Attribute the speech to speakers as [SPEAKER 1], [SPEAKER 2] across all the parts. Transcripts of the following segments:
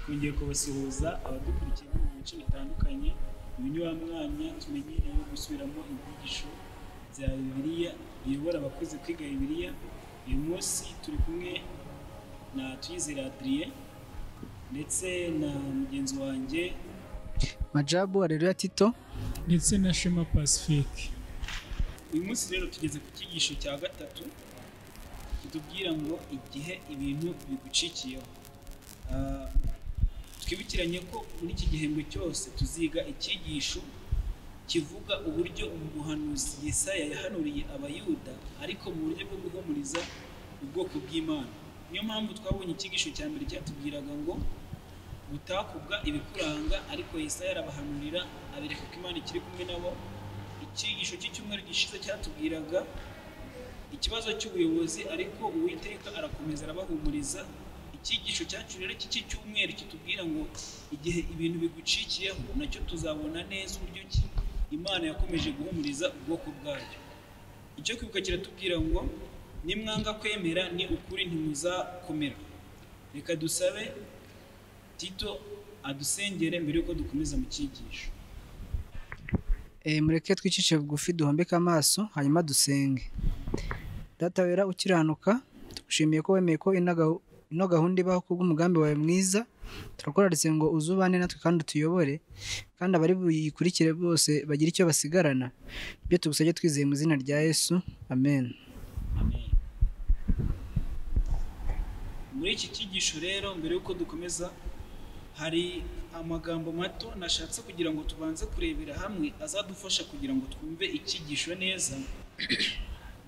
[SPEAKER 1] Twongeye kubasuhuza abadukurikiye bo mu bice bitandukanye mu binyuramwanya tumenyereyeho gusubiramo ibyigisho bya Bibiliya biyobora abakuze kwiga Bibiliya, uyu munsi turi kumwe na Tuyizere Adrien ndetse na mugenzi wanjye
[SPEAKER 2] majabu areruya tito
[SPEAKER 3] ndetse na shema pacifique
[SPEAKER 1] uyu munsi rero tugeze ku cyigisho cya gatatu kitubwira ngo igihe ibintu bigucikiyeho Ah, twibukiranye ko muri iki gihembwe cyose tuziga icyigisho kivuga uburyo umuhanuzi Yesaya yahanuriye abayuda ariko mu buryo bwo guhumuriza ubwoko bw'Imana niyo mpamvu twabonye icyigisho cya mbere cyatubwiraga ngo mutakubwa ibikuranga ariko Yesaya arabahanurira abereka ko Imana ikiri kumwe nabo icyigisho cy'icyumweru gishize cyatubwiraga ikibazo cy'ubuyobozi ariko uwiteka arakomeza arabahumuriza icyigisho cyacu rero cy'iki cyumweru kitubwira ngo igihe ibintu bigucikiyeho nacyo tuzabona neza uburyo ki imana yakomeje guhumuriza ubwoko bwayo icyo kwibuka kiratubwira ngo nimwanga kwemera ni ukuri ntimuzakomera reka dusabe tito adusengere mbere y'uko dukomeza mu cyigisho
[SPEAKER 2] Eh, mureke twicishe bugufi duhombeke amaso hanyuma dusenge data wera ukiranuka tugushimiye ko wemeye ko ino gahu- ino gahunda ibaho kubw'umugambi wawe mwiza turakoraritse ngo uzubane natwe kandi utuyobore kandi abari buyikurikire bose bagira icyo basigarana ibyo tugusabye twizeye mu izina rya yesu amen
[SPEAKER 1] Amen. muri iki cyigisho rero mbere y'uko dukomeza hari amagambo mato nashatse kugira ngo tubanze kurebera hamwe azadufasha kugira ngo twumve icyigisho neza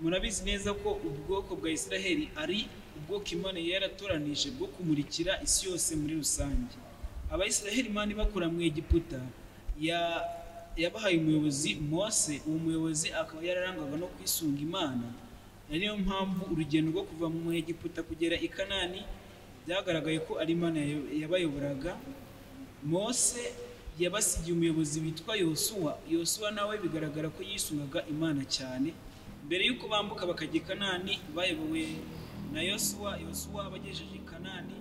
[SPEAKER 1] murabizi neza ko ubwoko bwa Isiraheli ari ubwoko Imana yari yaratoranije bwo kumurikira isi yose muri rusange abayisiraheli Imana ibakura mu Egiputa ya- yabahaye umuyobozi Mose uwo muyobozi akaba yararangwaga no kwisunga Imana Ari niyo mpamvu urugendo rwo kuva mu Egiputa kugera i Kanani byagaragaye ko ari Imana yayo- yabayoboraga Mose yabasigiye umuyobozi witwa Yosuwa Yosuwa nawe bigaragara ko yisungaga Imana cyane mbere y'uko bambuka bakajya i Kanani bayobowe na Yosuwa Yosuwa abagejeje i Kanani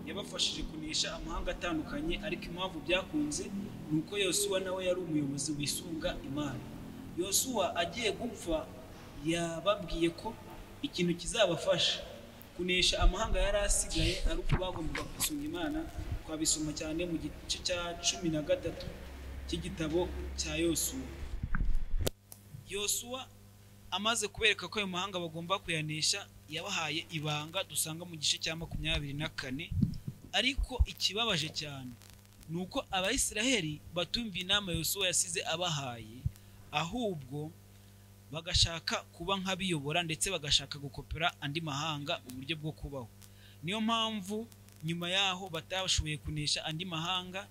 [SPEAKER 1] yabafashije kunesha amahanga atandukanye ariko impamvu byakunze ni uko Yosuwa nawe yari umuyobozi wisunga Imana Yosuwa agiye gupfa yababwiye ko ikintu kizabafasha kunesha amahanga yari asigaye ari uko bagombaga gusoma imana twabisoma cyane mu gice cya cumi na gatatu cy'igitabo cya yosuwa yosuwa amaze kubereka ko ayo mahanga bagomba kuyanesha yabahaye ibanga dusanga mu gice cya makumyabiri na kane ariko ikibabaje cyane ni uko abayisiraheli batumviye inama yosuwa yasize abahaye ahubwo bagashaka kuba nk'abiyobora ndetse bagashaka gukopera andi mahanga uburyo bwo kubaho niyo mpamvu nyuma yaho batashoboye kunesha andi mahanga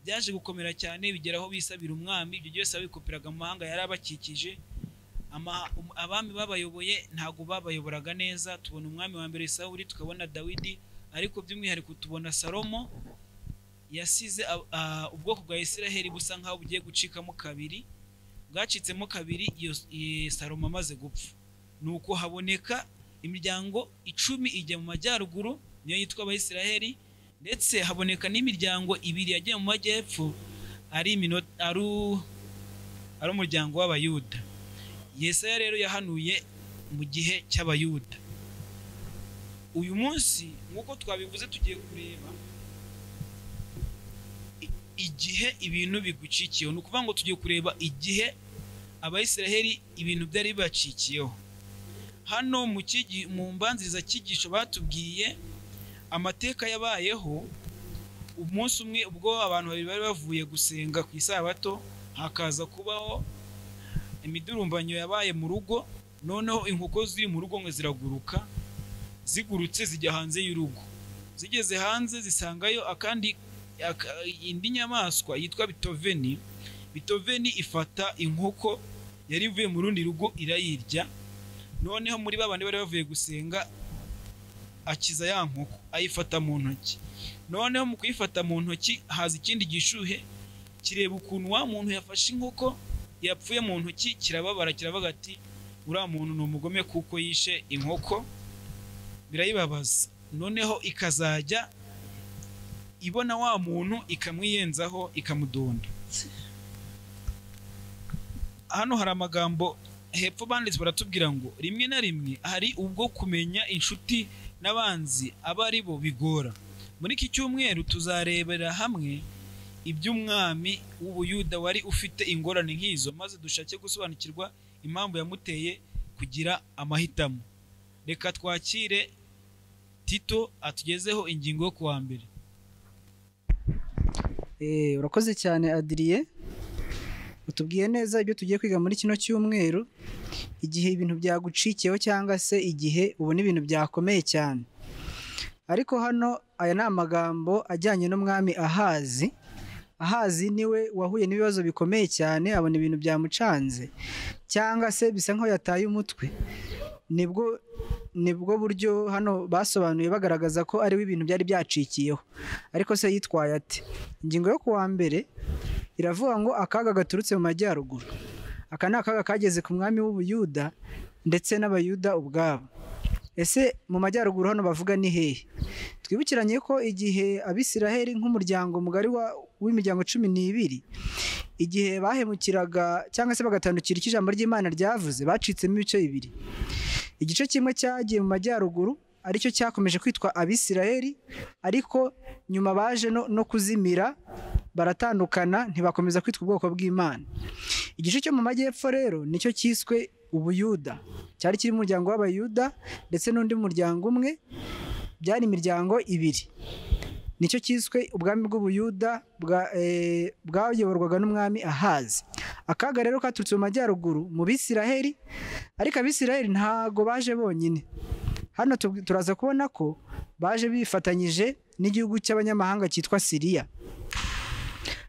[SPEAKER 1] byaje gukomera cyane bigeraho bisabira umwami ibyo byose babikoperaga mu mahanga yari abakikije Ama- um- abami babayoboye ntabwo babayoboraga neza tubona umwami wa mbere sawuri tukabona dawidi ariko by'umwihariko tubona salomo yasize ab- ah, ubwoko bwa isiraheli busa nk'aho bugiye gucikamo kabiri bwacitsemo kabiri iyo eh, salomo amaze gupfa ni uko haboneka imiryango icumi ijya mu majyaruguru niyo yitwa abayisiraheli ndetse haboneka n'imiryango ibiri yagiye mu majyepfo ari imino- ari u- ari umuryango w'abayuda yesaya rero yahanuye mu gihe cy'abayuda uyu munsi nk'uko twabivuze tugiye kureba igihe ibintu bigucikiyeho ni ukuvuga ngo tugiye kureba igihe abayisiraheli ibintu byari bibacikiyeho hano mu cyigi- mu mbanziriza cyigisho batubwiye amateka yabayeho umunsi umwe ubwo abantu babiri bari bavuye gusenga ku isabato hakaza kubaho imidurumbanyo yabaye mu rugo noneho inkoko ziri mu rugo ngo ziraguruka zigurutse zijya hanze y'urugo zigeze hanze zisangayo akandi aka- indi nyamaswa yitwa bitoveni bitoveni ifata inkoko yari ivuye mu rundi rugo irayirya noneho muri ba bandi bari bavuye gusenga akiza ya nkoko ayifata mu ntoki noneho mu kuyifata mu ntoki haza ikindi gishuhe kireba ukuntu wa muntu yafashe inkoko yapfuye mu ntoki kirababara kiravuga ati uriya muntu ni umugome kuko yishe inkoko birayibabaza noneho ikazajya ibona wa muntu ikamwiyenzaho ikamudonda hano hari amagambo hepfo banditse baratubwira ngo rimwe na rimwe hari ubwo kumenya inshuti n'abanzi aba ari bo bigora muri iki cyumweru tuzarebera hamwe iby'umwami w'ubuyuda wari ufite ingorane nk'izo maze dushake gusobanukirwa impamvu yamuteye kugira amahitamo reka twakire tito atugezeho ingingo yo kuwa mbere
[SPEAKER 2] Eh, urakoze cyane adiriye utubwiye neza ibyo tugiye kwiga muri kino cyumweru igihe ibintu byagucikiyeho cyangwa se igihe ubona ibintu byakomeye cyane ariko hano aya ni amagambo ajyanye n'umwami ahazi ahazi niwe wahuye n'ibibazo bikomeye cyane abona ibintu byamucanze cyangwa se bisa nk'aho yataye umutwe nibwo nibwo buryo hano basobanuye bagaragaza ko ariwe ibintu byari byacikiyeho ariko se yitwaye ate ingingo yo kuwa mbere iravuga ngo akaga gaturutse mu majyaruguru aka ni akaga kageze ku mwami w'ubuyuda ndetse n'abayuda ubwabo ese mu majyaruguru hano bavuga ni hehe twibukiranye ko igihe abisiraheli nk'umuryango mugari wa- w'imiryango cumi n'ibiri igihe bahemukiraga cyangwa se bagatandukira icyo ijambo ry'imana ryavuze bacitsemo ibice bibiri igice kimwe cyagiye mu majyaruguru aricyo cyakomeje kwitwa abisiraheli ariko nyuma baje no, no kuzimira baratandukana ntibakomeza kwitwa ubwoko bw'imana igice cyo mu majyepfo rero nicyo cyiswe ubuyuda cyari kirimo umuryango w'abayuda ndetse n'undi muryango umwe byari imiryango ibiri nicyo cyiswe ubwami bw'ubuyuda bwa- eh, bwayoborwaga n'umwami ahazi akaga rero katurutse mu majyaruguru mu bisiraheli ariko abisiraheli ntago baje bonyine hano tub- turaza kubona ko baje bifatanyije n'igihugu cy'abanyamahanga cyitwa siriya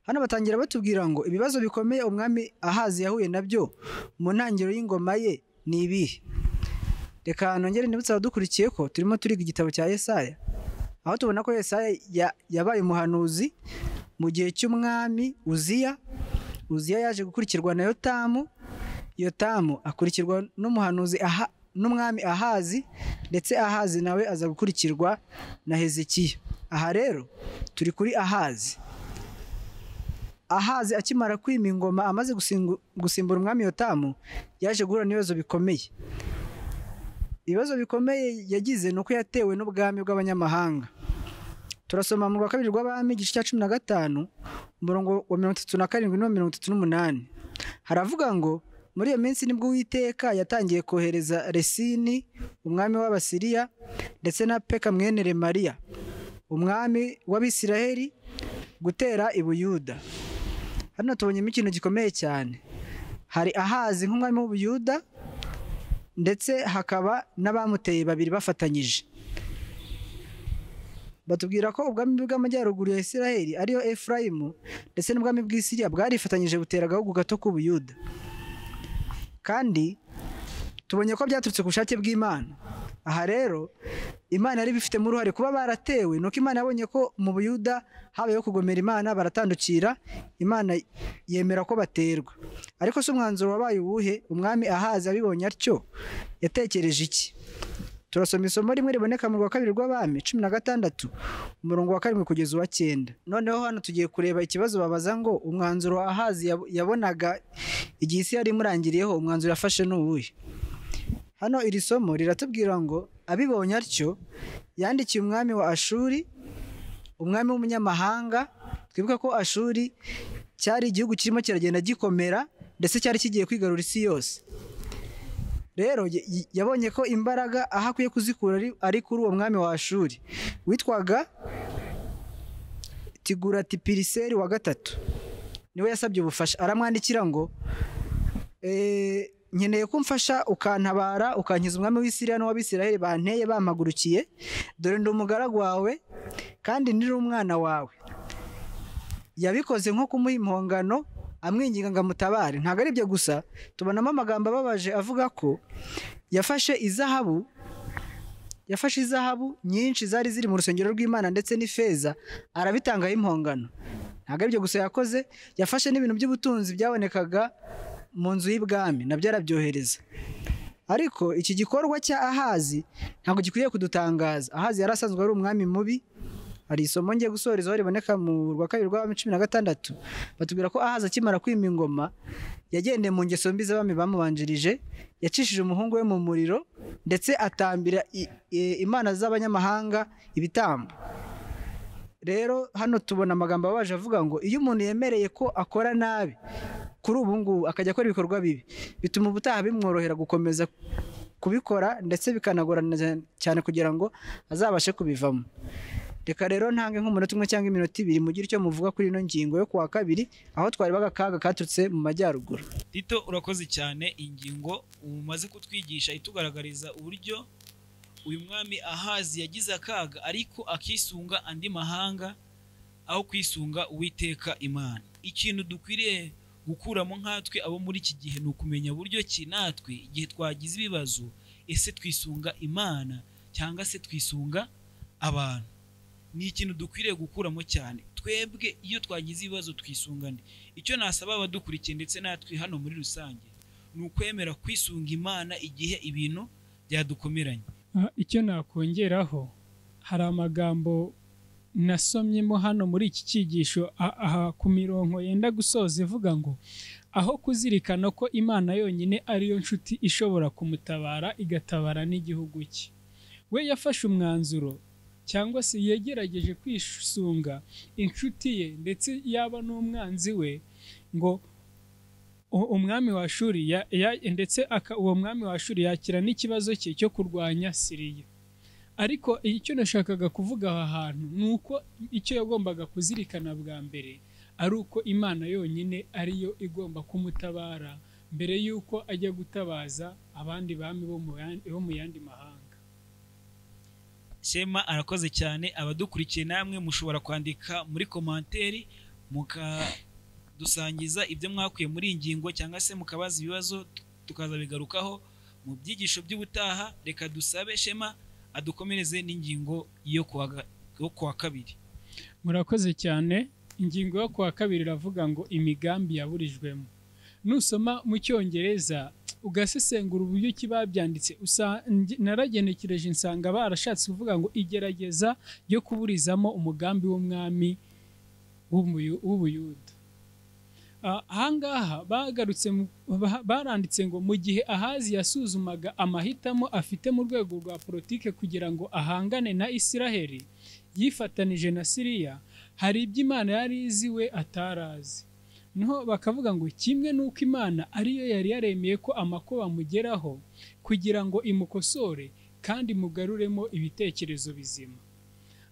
[SPEAKER 2] hano batangira batubwira ngo ibibazo bikomeye umwami ahazi yahuye nabyo mu ntangiriro y'ingoma ye ni ibihe reka nongere ndibutse abadukurikiye ko turimo turiga igitabo cya yesaya aho tubona ko Yesaya ya- yabaye umuhanuzi mu gihe cy'umwami Uziya Uziya yaje gukurikirwa na Yotamu Yotamu akurikirwa n'umuhanuzi aha n'umwami Ahazi ndetse Ahazi nawe aza gukurikirwa na Hezekiya aha rero turi kuri Ahazi Ahazi akimara kwima ingoma amaze gusingu- gusimbura umwami Yotamu yaje guhura n'ibibazo bikomeye ibibazo bikomeye yagize ni uko yatewe n'ubwami bw'abanyamahanga turasoma mu rwa kabiri rw'abami igice cya cumi na gatanu umurongo wa mirongo itatu na karindwi n'uwa mirongo itatu n'umunani haravuga ngo muri iyo minsi nibwo uwiteka yatangiye kohereza resini umwami w'abasiriya ndetse na peka mwene remariya umwami w'abisiraheli gutera i buyuda hano tubonyemo ikintu gikomeye cyane hari ahazi nk'umwami w'ubuyuda ndetse hakaba n'abamuteye babiri bafatanyije batubwira ko ubwami bw'amajyaruguru ya isiraheli ariyo efurayimu ndetse n'ubwami bw'isiriya bwarifatanyije butera agahugu gato k'ubuyuda kandi tubonye ko byaturutse ku bushake bw'imana aha rero imana yari ibifitemo uruhare kuba baratewe nuko imana yabonye ko mu buyuda habayeho kugomera imana baratandukira imana yemera ko baterwa ariko si umwanzuro wabaye uwuhe umwami ahazi abibonye atyo yatekereje iki turasoma isomo rimwe riboneka mu rwa kabiri rw'abami cumi na gatandatu umurongo wa karindwi kugeza uwa cyenda noneho hano tugiye kureba ikibazo babaza ngo umwanzuro ahazi yab- yabonaga igihe isi yari imurangiriyeho umwanzuro yafashe ni uwuhe hano iri somo riratubwira ngo abibonye atyo yandikiye umwami wa ashuri umwami w'umunyamahanga twibuke ko ashuri cyari igihugu kirimo kiragenda gikomera ndetse cyari kigiye kwigarura isi yose rero y- y- yabonye ko imbaraga aho akwiye kuzikura ari- ari kuri uwo mwami wa ashuri witwaga tiguratipiriseri wa gatatu niwe yasabye ubufasha aramwandikira ngo Eh, nkeneye ko umfasha ukantabara ukankiza umwami w'isiriya n'uw'abisiraheli banteye bampagurukiye dore ndi umugaragu wawe kandi niri umwana wawe yabikoze nko kumuha impongano amwinginga ngo amutabare ntabwo ari ibyo gusa tubonamo amagambo ababaje avuga ko yafashe izahabu yafashe izahabu nyinshi zari ziri mu rusengero rw'imana ndetse n'ifeza arabitangaho impongano ntabwo ari ibyo gusa yakoze yafashe n'ibintu by'ubutunzi byabonekaga mu nzu y'ibwami nabyo arabyohereza ariko iki gikorwa cya ahazi ntabwo gikwiye kudutangaza ahazi yari asanzwe ari umwami mubi hari isomo ngiye gusorezaho riboneka mu rwa kabiri rw'abami cumi na gatandatu batubwira ko ahaza akimara kwima ingoma yagendeye mu ngeso mbi z'abami bamubanjirije yacishije umuhungu we mu muriro ndetse atambira i- i- imana z'abanyamahanga ibitambo rero hano tubona amagambo abaje avuga ngo iyo umuntu yemereye ko akora nabi kuri ubu ngubu akajya akora ibikorwa bibi bituma ubutaha bimworohera gukomeza kubikora ndetse bikanagorana cyane kugira ngo azabashe kubivamo reka rero ntange nk'umunota umwe cyangwa iminota ibiri mugire icyo muvuga kuri ino ngingo yo kuwa kabiri aho twareba agakaga katurutse mu majyaruguru
[SPEAKER 1] tito urakoze cyane ingingo umaze kutwigisha itugaragariza uburyo uyu mwami ahazi yagize akaga ariko akisunga andi mahanga aho kwisunga uwiteka imana ikintu dukwiriye gukuramo nkatwe abo muri iki gihe ni ukumenya buryo ki natwe igihe twagize ibibazo ese twisunga imana cyangwa se twisunga abantu ni ikintu dukwiriye gukuramo cyane twebwe iyo twagize ibibazo twisunga nde icyo nasaba abadukurikiye ndetse natwe hano muri rusange ni ukwemera kwisunga imana igihe ibintu byadukomeranye
[SPEAKER 3] Ah, icyo nakongeraho hari amagambo nasomyemo hano muri iki cyigisho a- aha ku mirongo yenda gusoza ivuga ngo aho kuzirikana ko imana yonyine ariyo nshuti ishobora kumutabara igatabara n'igihugu cye we yafashe umwanzuro cyangwa se yagerageje kwisunga inshuti ye ndetse yaba n'umwanzi we ngo u- umwami wa shuri ya- ya- ndetse aka- uwo mwami wa shuri yakira n'ikibazo cye cyo kurwanya siriya ariko icyo nashakaga kuvuga aha hantu ni uko icyo yagombaga kuzirikana bwa mbere ari uko imana yonyine ariyo igomba kumutabara mbere y'uko ajya gutabaza abandi bami bo mu yan- bo mu yandi mahanga
[SPEAKER 1] shema arakoze cyane abadukurikiye namwe mushobora kwandika muri komanteri mukadusangiza ibyo mwakuye muri iyi ngingo cyangwa se mukabaza ibibazo tu- tukaza bigarukaho mu byigisho by'ubutaha reka dusabe shema adukomereze n'ingingo yo kuwa ga- yo kuwa kabiri
[SPEAKER 3] murakoze cyane ingingo yo kuwa kabiri iravuga ngo imigambi yaburijwemo nusoma mu cyongereza ugasesengura uburyo ki babyanditse usa- nge- naragenekereje nsanga barashatse kuvuga ngo igerageza ryo kuburizamo umugambi w'umwami w'umuyu- w'ubuyuda Ah, ahangaha bagarutse mu- ba- baranditse ngo mu gihe ahazi yasuzumaga amahitamo afite mu rwego rwa politike kugira ngo ahangane na isiraheli yifatanije na siriya hari ibyo imana yari izi we atarazi noneho bakavuga ngo kimwe n'uko imana ariyo yari yaremeye ko amakuba amugeraho kugira ngo imukosore kandi mugaruremo ibitekerezo bizima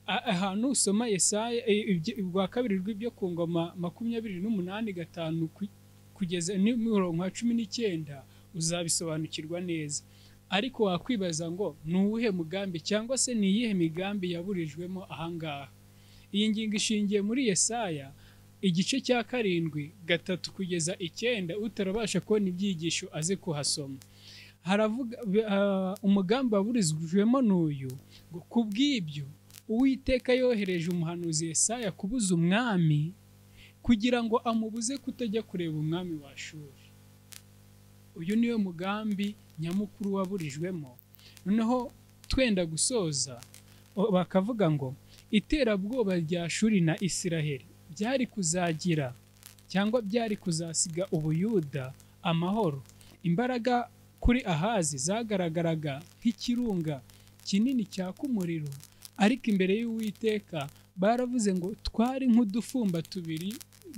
[SPEAKER 3] A- ahantu usoma yesaya e, ibyo- ubwa kabiri rw'ibyo ku ngoma makumyabiri n'umunani gatanu ku- kugeza n'imirongo ya cumi n'icyenda uzabisobanukirwa neza ariko wakwibaza ngo ni uwuhe mugambi cyangwa se ni iyihe migambi yaburijwemo ahangaha iyi ngingo ishingiye muri yesaya igice cya karindwi gatatu kugeza icyenda utarabasha kubona ibyigisho aze kuhasoma haravuga b- ah, umugambi waburizwemo n'uyu ngo ku bw'ibyo uwiteka yohereje umuhanuzi yesaya kubuza umwami kugira ngo amubuze kutajya kureba umwami wa shuri uyu niwo mugambi nyamukuru waburijwemo noneho twenda gusoza o- bakavuga ngo iterabwoba rya shuri na isiraheli byari kuzagira cyangwa byari kuzasiga ubuyuda amahoro imbaraga kuri ahazi zagaragaraga nk'ikirunga kinini cyaka umuriro ariko imbere y'uwiteka baravuze ngo twari nk'udufumba tubiri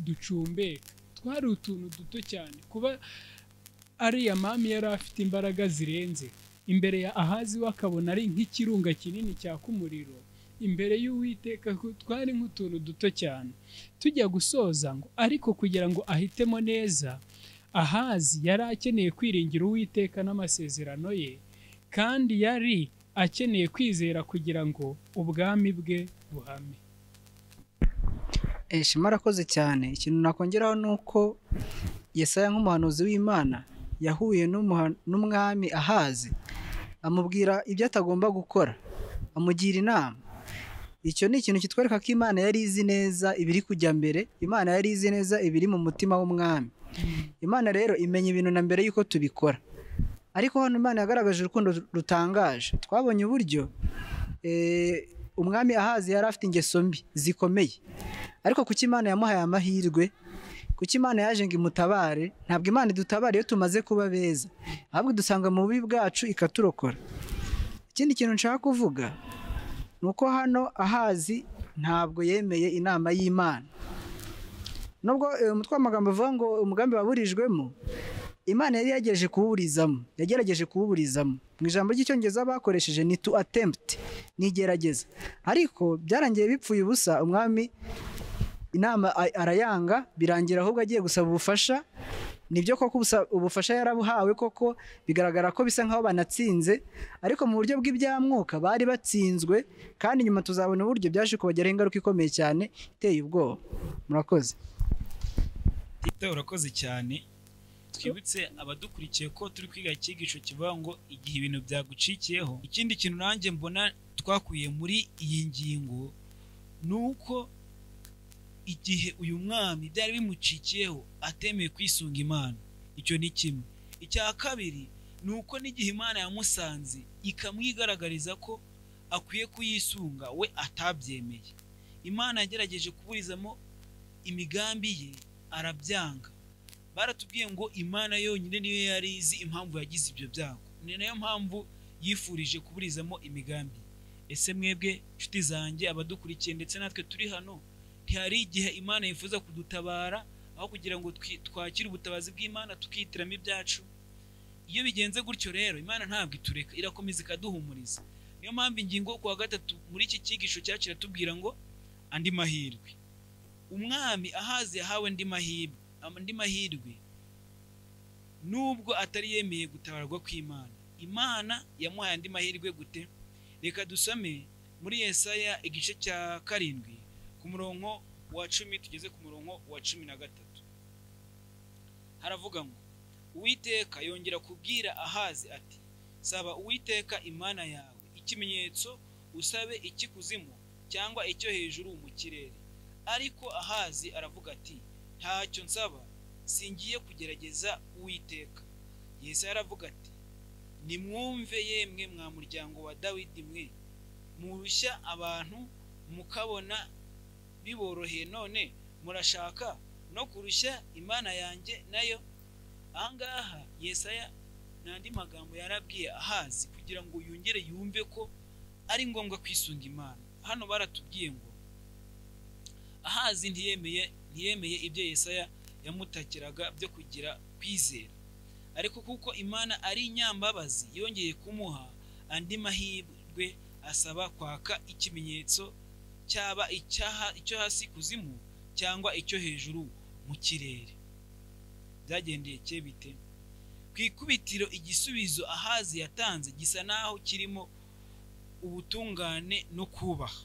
[SPEAKER 3] ducumbeka twari utuntu duto cyane kuba ariya mami yari afite imbaraga zirenze imbere ya ahazi we akabona ari nk'ikirunga kinini cyaka umuriro imbere y'uwiteka ku- twari nk'utuntu duto cyane tujya gusoza ngo ariko kugira ngo ahitemo neza ahazi yari akeneye kwiringira uwiteka n'amasezerano ye kandi yari akeneye kwizera kugira ngo ubwami bwe buhame
[SPEAKER 2] Eh, Shema arakoze cyane ikintu nakongeraho ni uko yesaya nk'umuhanuzi w'imana yahuye n'umuha- n'umwami ahazi amubwira ibyo atagomba gukora amugira inama icyo ni ikintu kitwereka ko imana yari izi neza ibiri kujya mbere imana yari izi neza ibiri mu mutima w'umwami imana rero imenya ibintu na mbere y'uko tubikora ariko hano imana yagaragaje urukundo rutangaje twabonye uburyo eh, umwami ahazi yari afite ingeso mbi zikomeye ariko kuki imana yamuhaye amahirwe kuki imana yaje ngo imutabare ntabwo imana idutabara iyo tumaze kuba beza ahubwo idusanga mu bubi bwacu ikaturokora ikindi kintu nshaka kuvuga ni uko hano ahazi ntabwo yemeye inama y'imana nubwo eh, umutwe w'amagambo uvuga ngo umugambi waburijwemo imana yari yagerageje kuwuburizamo yagerageje kuwuburizamo mu ijambo ry'icyongereza bakoresheje ni tu attempt ni igerageza ariko byarangiye bipfuye ubusa umwami inama a- arayanga birangira ahubwo agiye gusaba ubufasha nibyo koko ubusa- ubufasha yarabuhawe koko bigaragara ko bisa nkaho banatsinze ariko mu buryo bw'ibyamwuka bari batsinzwe kandi nyuma tuzabona uburyo byaje kubageraho ingaruka ikomeye cyane iteye ubwoba murakoze
[SPEAKER 1] tito urakoze cyane twibutse abadukurikiye ko turi kwiga icyigisho kivuga ngo igihe ibintu byagucikiyeho ikindi kintu nanjye mbona twakuye muri iyi ngingo ni uko igihe uyu mwami byari bimucikiyeho atemeye kwisunga imana icyo ni kimwe icya kabiri ni uko n'igihe imana yamusanze ikamwigaragariza ko akwiye kuyisunga we atabyemeye imana yagerageje kuburizamo imigambi ye arabyanga baratubwiye ngo imana yonyine niyo yari izi impamvu yagize ibyo byago ni nayo mpamvu yifurije kuburizamo imigambi ese mwebwe nshuti zanjye abadukurikiye ndetse natwe turi hano ntihari igihe imana yifuza kudutabara aho kugira ngo twi- twakire ubutabazi bw'imana tukihitiramo ibyacu iyo bigenze gutyo rero imana ntabwo itureka irakomeza ikaduhumuriza niyo mpamvu ingingo ku wa gatatu muri iki cyigisho cyacu iratubwira ngo andi mahirwe umwami ahazi yahawe andi mahirwe andi mahirwe nubwo atari yemeye gutabarwa kw'imana imana yamuhaye andi mahirwe gute reka dusome muri yesaya igice cya karindwi ku murongo wa cumi tugeze ku murongo wa cumi na gatatu haravuga ngo uwiteka yongera kubwira ahazi ati saba uwiteka imana yawe ikimenyetso usabe ikikuzimu cyangwa icyo hejuru mu kirere ariko ahazi aravuga ati ntacyo nsaba singiye kugerageza uwiteka yesu yaravuga ati nimwumve yemwe mwa muryango wa dawidi mwe murushya abantu mukabona biboroheye none murashaka no kurushya imana yanjye nayo ahangaha yesaya ni andi magambo yarabwiye ahazi kugira ngo yongere yumve ko ari ngombwa kwisunga imana hano baratubwiye ngo ahazi ntiyemeye ntiyemeye ibyo yesaya yamutakiraga byo kugira kwizera ariko kuko imana ari inyambabazi yongeye kumuha andi mahirwe asaba kwaka ikimenyetso cyaba icyaha icyo hasi kuzimu cyangwa icyo hejuru mu kirere byagendeye cye bite ku ikubitiro igisubizo ahazi yatanze gisa naho kirimo ubutungane no kubaha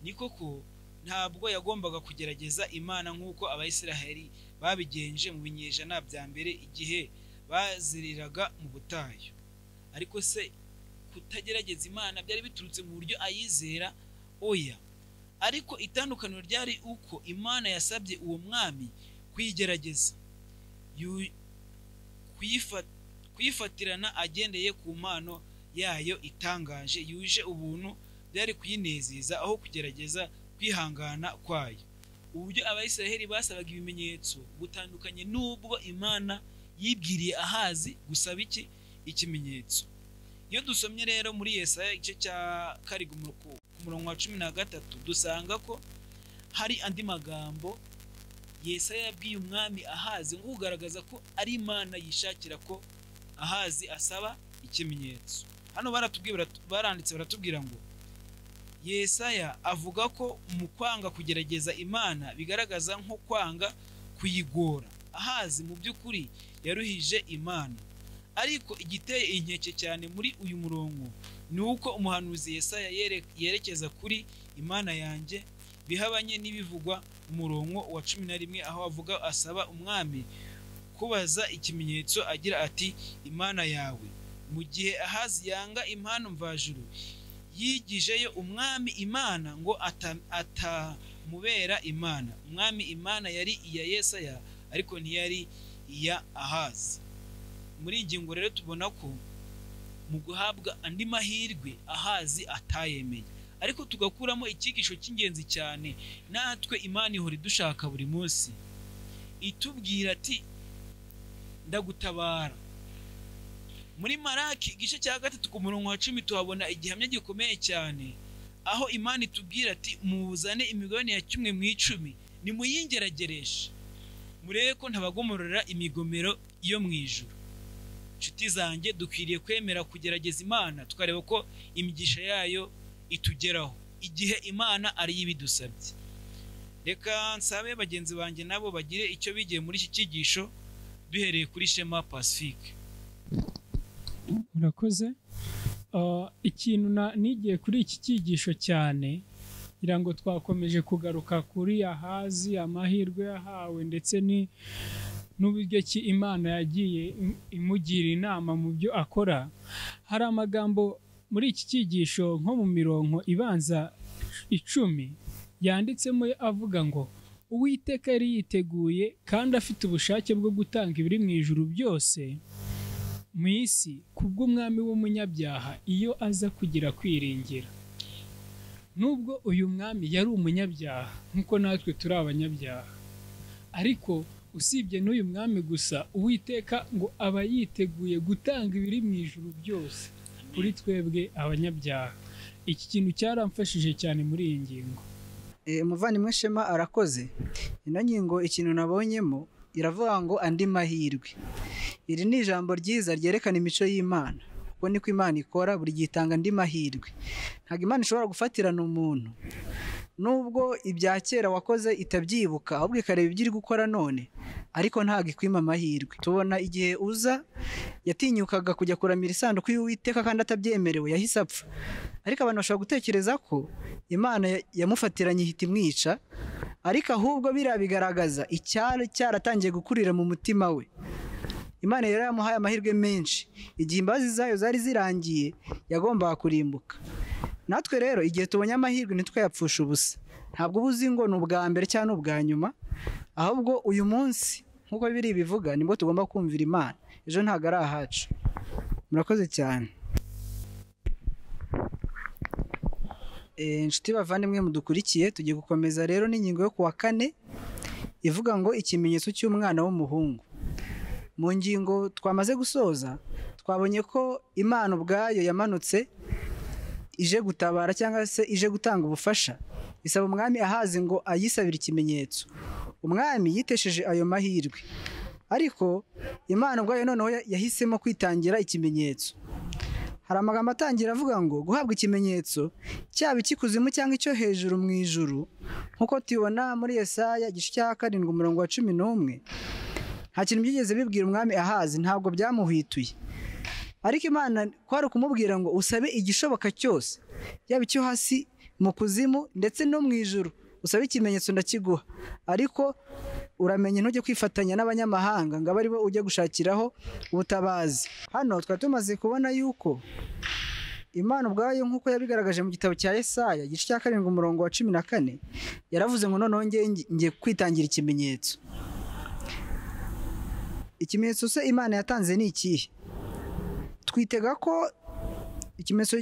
[SPEAKER 1] ni koko ntabwo yagombaga kugerageza imana nk'uko abayisiraheli babigenje mu binyejana bya mbere igihe baziriraga mu butayu ariko se kutagerageza imana byari biturutse mu buryo ayizera oya ariko itandukaniro ryari uko imana yasabye uwo mwami kuyigerageza Yu- kuyifa- kuyifatirana agendeye ku mpano yayo itangaje yuje ubuntu byari kuyinezeza aho kugerageza kwihangana kwayo uburyo abayisiraheli basabaga ibimenyetso butandukanye n'ubwo imana yibwiriye ahazi gusaba iki ikimenyetso iyo dusomye rero muri yesaya igice cya karindwi mu- ku ku murongo wa cumi na gatatu dusanga ko hari andi magambo yesaya yabwiye umwami ahazi nko kugaragaza ko ari imana yishakira ko ahazi asaba ikimenyetso hano baratubwiye baratu- baranditse baratubwira ngo yesaya avuga ko mu kwanga kugerageza imana bigaragaza nko kwanga kuyigora ahazi mu by'ukuri yaruhije imana ariko igiteye inkeke cyane muri uyu murongo ni uko umuhanuzi yesaya yere- yerekeza kuri imana yanjye bihabanye n'ibivugwa mu murongo wa cumi na rimwe aho avuga asaba umwami kubaza ikimenyetso agira ati imana yawe mu gihe ahazi yanga impano mvajuru yigijeyo umwami imana ngo ata- atamubera imana umwami imana yari iya yesaya ariko ntiyari iya ahazi muri iyi ngingo rero tubona ko mu guhabwa andi mahirwe ahazi atayemeye ariko tugakuramo icyigisho cy'ingenzi cyane natwe imana ihora idushaka buri munsi itubwira ati ndagutabara muri maraki igice cya gatatu ku murongo wa cumi tuhabona igihamya gikomeye cyane aho imana itubwira ati muzane imigabane ya kimwe mu icumi nimuyingeragereshe murebe ko ntabagomorora imigomero yo mu ijuru inshuti zanjye dukwiriye kwemera kugerageza imana tukareba ko imigisha yayo itugeraho igihe imana ariyo ibidusabye reka nsabe bagenzi banjye nabo bagire icyo bigiye muri iki cyigisho duhereye kuri shema pacifique
[SPEAKER 3] murakoze Ah, ikintu na- nigiye kuri iki cyigisho cyane kugira ngo twakomeje kugaruka kuri ahazi amahirwe yahawe ndetse ni n'uburyo ki imana yagiye im- imugira inama mu byo akora hari amagambo muri iki cyigisho nko mu mirongo ibanza icumi yanditsemo avuga ngo uwiteka yari yiteguye kandi afite ubushake bwo gutanga ibiri mu ijuru byose mu isi kubw'umwami w'umunyabyaha iyo aza kugira kwiringira nubwo uyu mwami yari umunyabyaha nk'uko natwe turi abanyabyaha ariko usibye n'uyu mwami gusa uwiteka ngo aba yiteguye gutanga ibiri mu ijuru byose kuri twebwe abanyabyaha iki kintu cyaramfashije cyane muri iyi ngingo
[SPEAKER 2] Eh, umuvandimwe shema arakoze ino ngingo ikintu nabonyemo iravuga ngo andi mahirwe iri ni ijambo ryiza ryerekana imico y'imana kuko niko imana ikora buri gihe itanga andi mahirwe ntabwo imana ishobora gufatirana umuntu nubwo ibya kera wakoze itabyibuka ahubwo ikareba ibyo iri gukora none ariko ntabwo ikwima amahirwe tubona igihe uza yatinyukaga kujya kuramira isanduku y'uwiteka kandi atabyemerewe yahise apfa ariko abantu bashobora gutekereza ko imana ya- yamufatiranye ihita imwica ariko ahubwo biriya bigaragaza icyari cyaratangiye gukurira mu mutima we imana rero yamuhaye amahirwe menshi igihe imbabazi zayo zari zirangiye yagombaga kurimbuka natwe rero igihe tubonye amahirwe ntitwayapfushe ubusa ntabwo uba uzi ngo ni ubwa mbere cyangwa ni ubwa nyuma ahubwo uyu munsi nk'uko biri bivuga nibwo tugomba kumvira imana ejo ntabwo ari ahacu murakoze cyane Eh, inshuti bavandimwe mudukurikiye tugiye gukomeza rero n'ingingo yo kuwa kane ivuga ngo ikimenyetso cy'umwana w'umuhungu mu ngingo twamaze gusoza twabonye ko imana ubwayo yamanutse ije gutabara cyangwa se ije gutanga ubufasha bisaba umwami ahazi ngo ayisabire ikimenyetso umwami yitesheje ayo mahirwe ariko imana ubwayo noneho ya- yahisemo kwitangira ikimenyetso hari amagambo atangira avuga ngo guhabwa ikimenyetso cyaba icy'ikuzimu cyangwa icyo hejuru mu ijuru nk'uko tubibona muri Yesaya igice cya karindwi umurongo wa cumi n'umwe nta kintu byigeze bibwira umwami ahazi ntabwo byamuhwituye ariko imana kwari ukumubwira ngo usabe igishoboka cyose yaba icyo hasi mu kuzimu ndetse no mu ijuru usabe ikimenyetso ndakiguha ariko uramenye ntujye kwifatanya n'abanyamahanga ngo abe aribo ujya gushakiraho ubutabazi hano twari tumaze kubona yuko imana ubwayo nk'uko yabigaragaje mu gitabo cya Yesaya igice cya karindwi umurongo wa cumi na kane yaravuze ngo noneho ngiye ngiye kwitangira ikimenyetso ikimenyetso se imana yatanze ni ikihe twitega ko ikimenyetso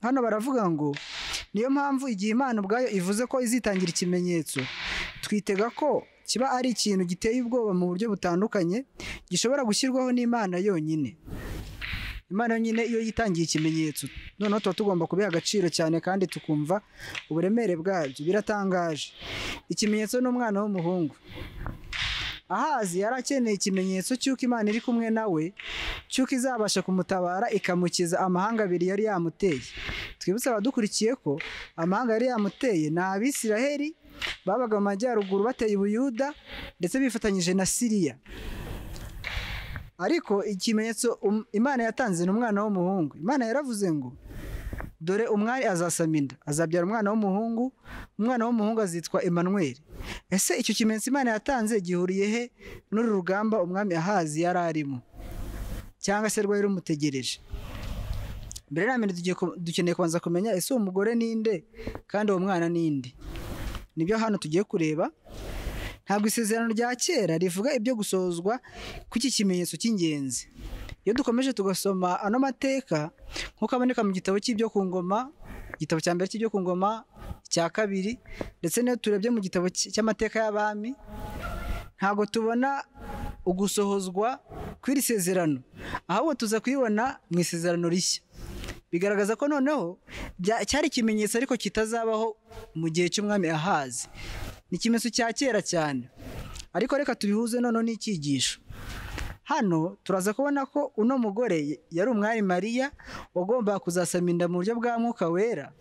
[SPEAKER 2] hano baravuga ngo niyo mpamvu igihe imana ubwayo ivuze ko izitangira ikimenyetso twitega ko kiba ari ikintu giteye ubwoba mu buryo butandukanye gishobora gushyirwaho n'imana yonyine imana yonyine iyo yitangiye ikimenyetso noneho tuba tugomba kubiha agaciro cyane kandi tukumva uburemere bwabyo biratangaje ikimenyetso n'umwana w'umuhungu ahazi yari akeneye ikimenyetso cy'uko imana iri kumwe nawe cy'uko izabasha kumutabara ikamukiza amahanga abiri yari yamuteye twibutse abadukurikiye ko amahanga yari yamuteye ni abisiraheli babaga mu majyaruguru bateye ubuyuda ndetse bifatanyije na siriya ariko ikimenyetso um- imana yatanze ni umwana w'umuhungu imana yaravuze ngo dore umwari azasama inda azabyara umwana w'umuhungu umwana w'umuhungu azitwa Emmanuel ese icyo kimenyetso imana yatanze gihuriye he n'uru rugamba umwami ahazi yari arimo cyangwa se rwari rumutegereje mbere na mbere tugiye ku- dukeneye kubanza kumenya ese uwo mugore ninde kandi uwo mwana ninde nibyo hano tugiye kureba ntabwo isezerano rya kera rivuga ibyo gusozwa kw'iki kimenyetso cy'ingenzi iyo dukomeje tugasoma ano mateka nk'uko aboneka mu gitabo cy'ibyo ku ngoma igitabo cya mbere cy'ibyo ku ngoma cya kabiri ndetse n'iyo turebye mu gitabo cy- cy'amateka y'abami ntabwo tubona ugusohozwa kw'iri sezerano ahubwo tuza kuyibona mu isezerano rishya bigaragaza ko noneho bya- cyari ikimenyetso ariko kitazabaho mu gihe cy'umwami ahazi ni ikimenyetso cya kera cyane ariko reka tubihuze noneho n'icyigisho hano turaza kubona ko uno mugore yari umwari mariya wagombaga kuzasama inda mu buryo bwa mwuka wera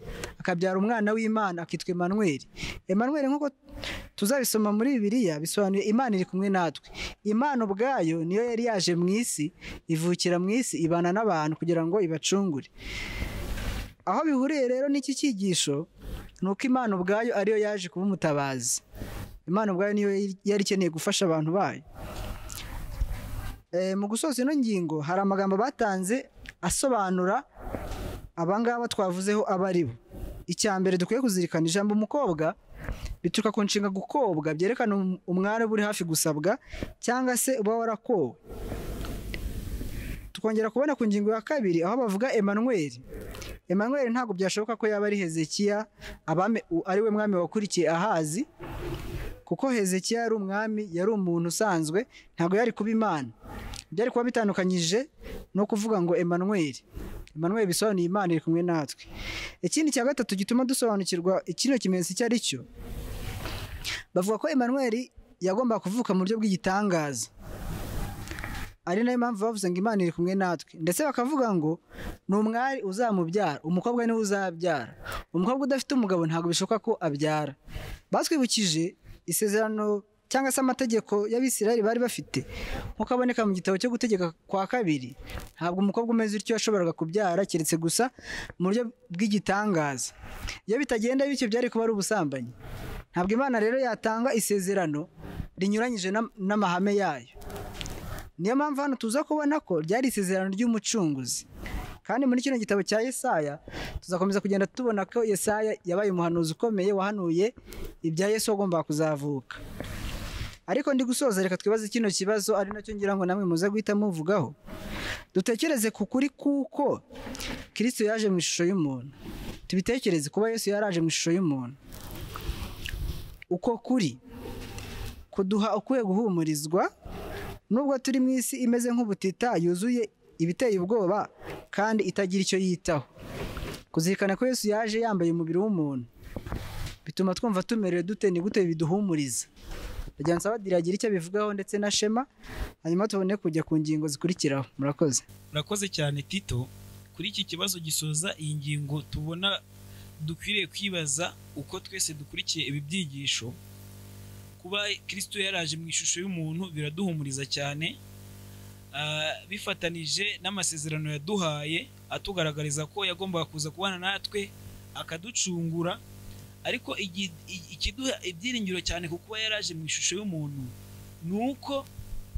[SPEAKER 2] akabyara umwana w'imana akitwa emanweri emanweri nk'uko tuzabisoma muri bibiliya bisobanuye imana iri kumwe natwe imana ubwayo niyo yari yaje mu isi ivukira mu isi ibana n'abantu kugira ngo ibacungure aho bihuriye rero n'iki cyigisho ni uko imana ubwayo ariyo yaje kuba umutabazi imana ubwayo niyo yari ikeneye gufasha abantu bayo Eh, mu gusoza ino ngingo hari amagambo batanze asobanura abangaba twavuzeho abo ari bo icya mbere dukwiye kuzirikana ijambo umukobwa bituruka ku nshinga gukobwa byerekana um- umwari uba uri hafi gusabwa cyangwa se uba warakowe tukongera kubona ku ngingo ya kabiri aho bavuga Emmanuel Emmanuel ntabwo byashoboka ko yaba ari Hezekiya abame u- ari we mwami wakurikiye Ahazi kuko Hezekiya yari umwami yari umuntu usanzwe ntabwo yari kuba imana byari kuba bitandukanyije no kuvuga ngo Emmanuel Emmanuel bisobanuye Imana iri kumwe natwe ikindi cya gatatu gituma dusobanukirwa ikino kimenyetso icyo ari cyo bavuga ko Emmanuel yagombaga kuvuka mu buryo bw'igitangaza ari nayo mpamvu bavuze ngo Imana iri kumwe natwe ndetse bakavuga ngo ni umwari uzamubyara umukobwa niwe uzabyara umukobwa udafite umugabo ntabwo bishoboka ko abyara batwibukije isezerano cyangwa se amategeko y'abisirayeli bari bafite nk'uko aboneka mu gitabo cyo gutegeka kwa kabiri ntabwo umukobwa umeze utyo yashoboraga kubyara keretse gusa mu buryo bw'igitangaza iyo bitagenda bityo byari kuba ari ubusambanyi ntabwo imana rero yatanga isezerano rinyuranyije n'am- n'amahame yayo niyo mpamvu hano tuza kubona ko ryari isezerano ry'umucunguzi kandi muri kino gitabo cya Yesaya tuzakomeza kugenda tubona ko Yesaya yabaye umuhanuzi ukomeye wahanuye ibya Yesu wagombaga kuzavuka ariko ndi gusoza reka twibaze kino kibazo ari nacyo ngira ngo namwe muze guhita muvugaho dutekereze ku kuri kuko Kristo yaje mu ishusho y'umuntu tubitekereze kuba Yesu yaraje mu ishusho y'umuntu uko kuri kuduha ukwiye guhumurizwa nubwo turi mu isi imeze nk'ubutita yuzuye ibiteye ubwoba kandi itagira icyo yitaho kuzirikana ko yesu yaje yambaye umubiri w'umuntu bituma twumva tumerewe dute ni gute biduhumuriza ndagira ngo nsaba diragira icyo abivugaho ndetse na shema hanyuma tubone kujya ku ngingo zikurikiraho murakoze
[SPEAKER 1] murakoze cyane tito kuri iki kibazo gisoza iyi ngingo tubona dukwiriye kwibaza uko twese dukurikiye ibi byigisho kuba kirisito yaraje mu ishusho y'umuntu biraduhumuriza cyane Ah, bifatanije n'amasezerano yaduhaye atugaragariza ko yagombaga kuza kubana natwe akaducungura ariko igi- i- ikiduha ibyiringiro cyane ku kuba yaraje mu ishusho y'umuntu ni uko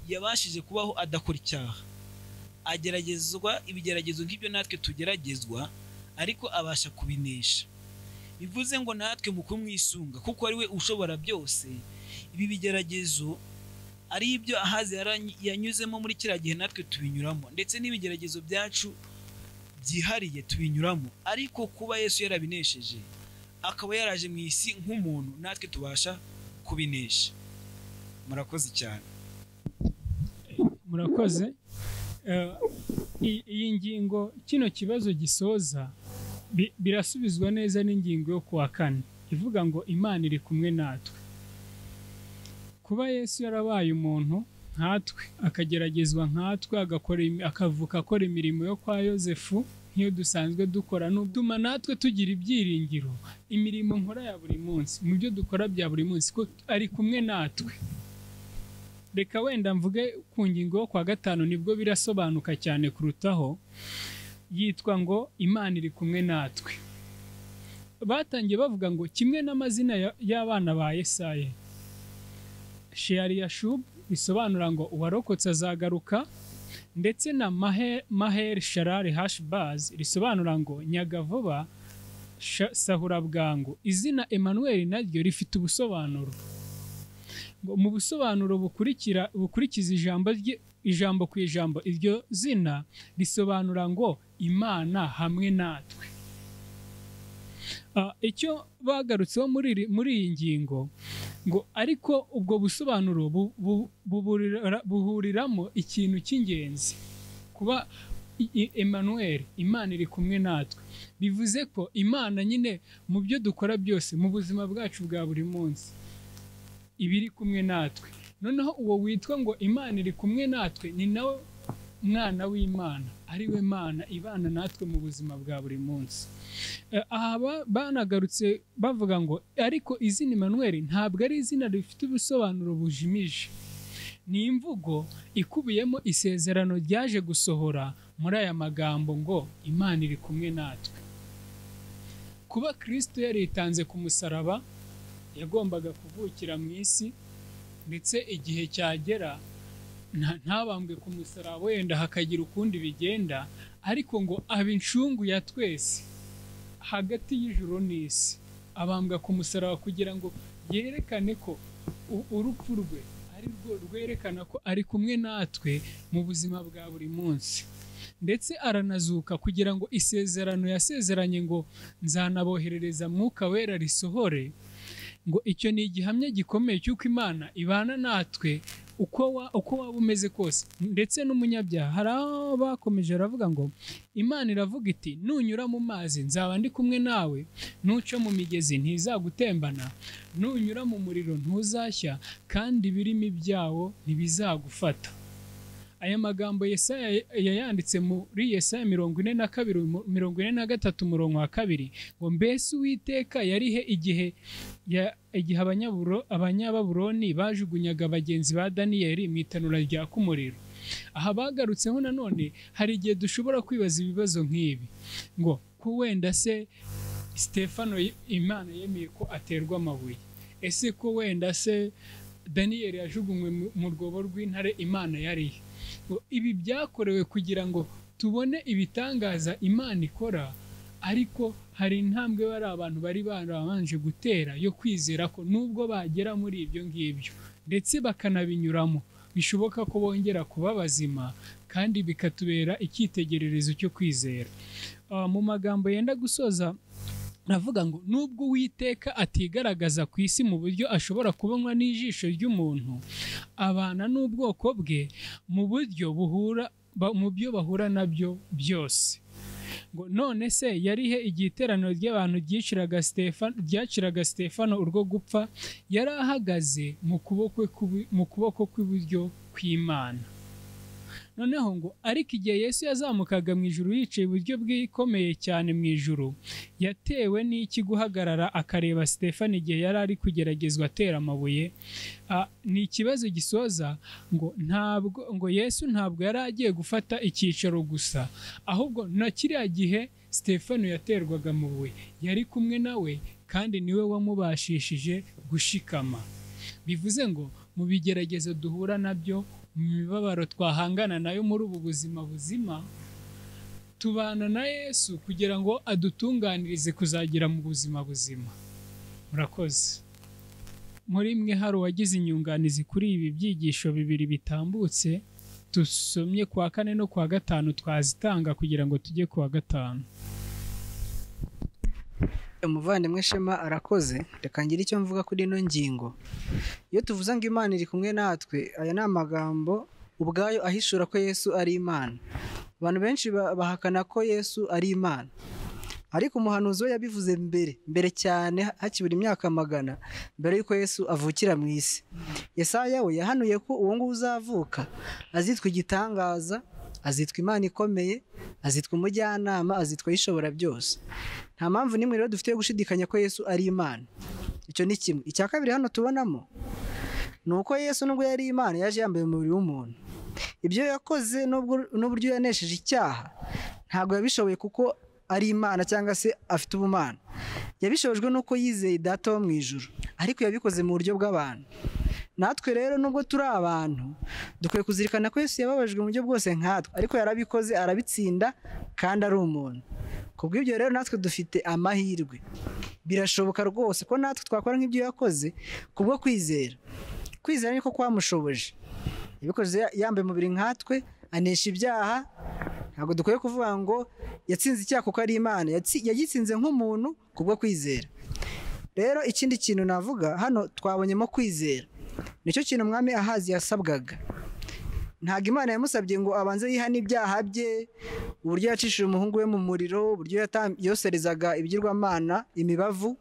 [SPEAKER 1] yabashije kubaho adakora icyaha ageragezwa ibigeragezo nk'ibyo natwe tugeragezwa ariko abasha kubinesha bivuze ngo natwe mu kumwisunga kuko ari we ushobora byose ibi bigeragezo ari ibyo ahazi yaranyi- yanyuzemo muri kiriya gihe natwe tubinyuramo ndetse n'ibigeragezo byacu byihariye tubinyuramo ariko kuba yesu yarabinesheje akaba yaraje mu isi nk'umuntu natwe tubasha kubinesha murakoze cyane
[SPEAKER 3] murakoze Eh, i- iyi ngingo kino kibazo gisoza bi- birasubizwa neza n'ingingo yo kuwa kane ivuga ngo imana iri kumwe natwe kuba yesu yarabaye umuntu nkatwe akageragezwa nkatwe agakora imi- akavuka akora imirimo yo kwa yosefu nk'iyo dusanzwe dukora n'ubutuma natwe tugira ibyiringiro imirimo nkora ya buri munsi mu byo dukora bya buri munsi ko ari kumwe natwe reka wenda mvuge ku ngingo yo kwa gatanu nibwo birasobanuka cyane kurutaho yitwa ngo imana iri kumwe natwe batangiye bavuga ngo kimwe n'amazina ya- y'abana ba yesaye sheyariyashubu bisobanura ngo uwarokotse azagaruka ndetse na Mahe- maheri sharari hashibazi risobanura ngo nyagavuba Sha- saburabwangu izina Emmanuel naryo rifite ubusobanuro ngo mu busobanuro bukurikira bukurikiza ijambo rye ijambo ku ijambo iryo zina risobanura ngo imana hamwe natwe Ah, icyo bagarutseho muri iri- muri iyi ngingo ngo ariko ubwo busobanuro bu- bu- buburira- buhuriramo ikintu cy'ingenzi kuba i- i- Emmanuel Imana iri kumwe natwe bivuze ko Imana nyine mu byo dukora byose mu buzima bwacu bwa buri munsi iba iri kumwe natwe noneho uwo witwa ngo Imana iri kumwe natwe ni nawe mwana w'Imana ari we Mana ibana natwe mu buzima bwa buri munsi Eh, aha ba- banagarutse bavuga ngo ariko izina Emmanuel ntabwo ari izina rifite ubusobanuro bujimije ni imvugo ikubiyemo isezerano ryaje gusohora muri aya magambo ngo Imana iri kumwe natwe kuba Kristo yaritanze ku musaraba yagombaga kuvukira mu isi ndetse igihe cyagera nta- ntabambwe ku musaraba wenda hakagira ukundi bigenda ariko ngo aba incungu ya twese hagati y'ijuru n'isi abambwa ku musaraba kugira ngo yerekane ko u- urupfu rwe ari rwo rwerekana ko ari kumwe natwe mu buzima bwa buri munsi ndetse aranazuka kugira ngo isezerano yasezeranye ngo nzanaboherereza mwuka wera risohore ngo icyo ni igihamya gikomeye cy'uko imana ibana natwe uko wa, uko waba umeze kose ndetse n'umunyabyaha hari aho bakomeje aravuga ngo imana iravuga iti nunyura mu mazi nzaba ndi kumwe nawe nuca mu migezi ntizagutembana nunyura mu muriro ntuzashya kandi ibirimi byawo ntibizagufata aya magambo Yesaya yayanditse muri Yesaya mirongo ine na kabiri mu- mirongo ine na gatatu umurongo wa kabiri ngo mbese uwiteka yarihe igihe ya- igihe abanyaburo- abanyababuloni bajugunyaga bagenzi ba daniyeli mu itanura ryaka umuriro aha bagarutseho nanone hari igihe dushobora kwibaza ibibazo nk'ibi ngo ko wenda se sitefano ye- imana yemeye ko aterwa amabuye ese ko wenda se daniyeli yajugunywe mu- mu rwobo rw'intare imana yarihe ngo ibi byakorewe kugira ngo tubone ibitangaza imana ikora ariko hari intambwe bari abantu bari barabanje gutera yo kwizera ko nubwo bagera muri ibyo ngibyo ndetse bakanabinyuramo bishoboka ko bongera kuba bazima kandi bikatubera icyitegererezo cyo kwizera Ah, mu magambo yenda gusoza navuga ngo nubwo uwiteka atigaragaza ku isi mu buryo ashobora kubonwa n'ijisho ry'umuntu abana n'ubwoko bwe mu buryo buhura ba- mu byo bahura nabyo byose ngo none se yarihe igihe iteraniro ry'abantu ryiciraga Stefa- ryaciraga Stefano urwo gupfa yari ahagaze mu kuboko kw'ibu- mu kuboko kw'iburyo kw'Imana noneho ngo ariko igihe Yesu yazamukaga mu ijuru yicaye iburyo bw'ikomeye cyane mu ijuru yatewe n'iki guhagarara akareba Stefano igihe yari ari kugeragezwa atera amabuye Ah, ni ikibazo gisoza ngo ntabwo ngo Yesu ntabwo yari agiye gufata icyicaro gusa ahubwo na kiriya gihe Stefano yaterwaga mu buye yari kumwe nawe kandi niwe wamubashishije gushikama bivuze ngo mu bigeragezo duhura nabyo mu mibabaro twahangana nayo muri ubu buzima buzima tubana na Yesu kugira ngo adutunganirize kuzagira mu buzima buzima murakoze muri mwe hari uwagize inyunganizi kuri ibi byigisho bibiri bitambutse dusomye ku wa kane no ku wa gatanu twazitanga kugira ngo tujye ku wa gatanu
[SPEAKER 2] umuvandimwe shema arakoze reka ngire icyo mvuga kuri ino ngingo iyo tuvuze ngo imana iri kumwe natwe aya ni amagambo ubwayo ahishura ko yesu ari imana abantu benshi ba- bahakana ko yesu ari imana ariko umuhanuzi we yabivuze mbere mbere cyane hakibura imyaka magana mbere y'uko yesu avukira mu isi yesaya we yahanuye ko uwo nguwo uzavuka azitwa igitangaza azitwa imana ikomeye azitwa umujyanama azitwa ayishobora byose nta mpamvu n'imwe rero dufite yo gushidikanya ko yesu ari imana icyo ni kimwe icya kabiri hano tubonamo ni uko yesu nubwo yari imana yaje yambaye umubiri w'umuntu ibyo yakoze n'ubwo- n'uburyo yanesheje icyaha ntabwo yabishoboye kuko ari imana cyangwa se afite ubumana yabishobojwe n'uko yizeye data wo mu ijuru ariko yabikoze mu buryo bw'abantu natwe rero nubwo turi abantu dukwiye kuzirikana ko yesu yababajwe mu buryo bwose nkatwe ariko yarabikoze arabitsinda kandi ari umuntu kubw'ibyo rero natwe dufite amahirwe birashoboka rwose ko natwe twakora nk'ibyo yakoze kubwo kwizera kwizera niko kwamushoboje yabikoze ya- yambaye umubiri nkatwe anesha ibyaha ntabwo dukwiye kuvuga ngo yatsinze icyaha kuko ari imana Yatsi- yagitsinze nk'umuntu kubwo kwizera rero ikindi kintu navuga hano twabonyemo kwizera nicyo kintu umwami ahazi yasabwaga ntabwo imana yamusabye ngo abanze yihane ibyaha bye uburyo yacishije umuhungu we mu muriro uburyo yata- yoserezaga ibigirwamana imibavu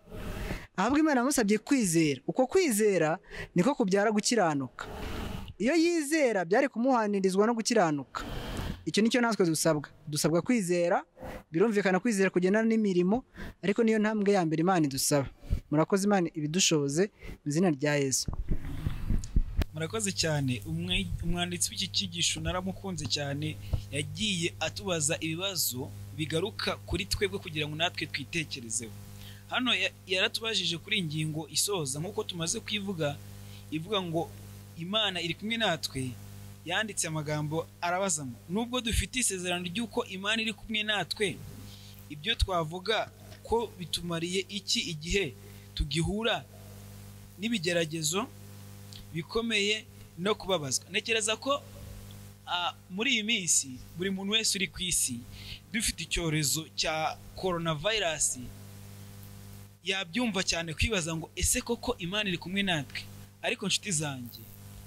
[SPEAKER 2] ahubwo imana yamusabye kwizera uko kwizera niko kubyara gukiranuka iyo yizera byari kumuhanirizwa no gukiranuka icyo nicyo natwe dusabwa dusabwa kwizera birumvikana kwizera kugendana n'imirimo ariko niyo ntambwe ya mbere imana idusaba murakoze imana ibidushoboze mu izina rya yesu
[SPEAKER 1] murakoze cyane Umwe- umwanditsi w'iki cyigisho naramukunze cyane yagiye atubaza ibibazo bigaruka kuri twebwe kugira ngo natwe twitekerezeho hano ya- yaratubajije kuri iyi ngingo isoza nk'uko tumaze kuyivuga ivuga ngo imana iri kumwe natwe yanditse amagambo arabaza ngo nubwo dufite isezerano ry'uko imana iri kumwe natwe ibyo twavuga ko bitumariye iki igihe tugihura n'ibigeragezo bikomeye no kubabazwa ntekereza ko ah, muri iyi minsi buri muntu wese uri ku isi dufite icyorezo cya korona vayirasi yabyumva cyane kwibaza ngo ese koko imana iri kumwe natwe ariko nshuti zanjye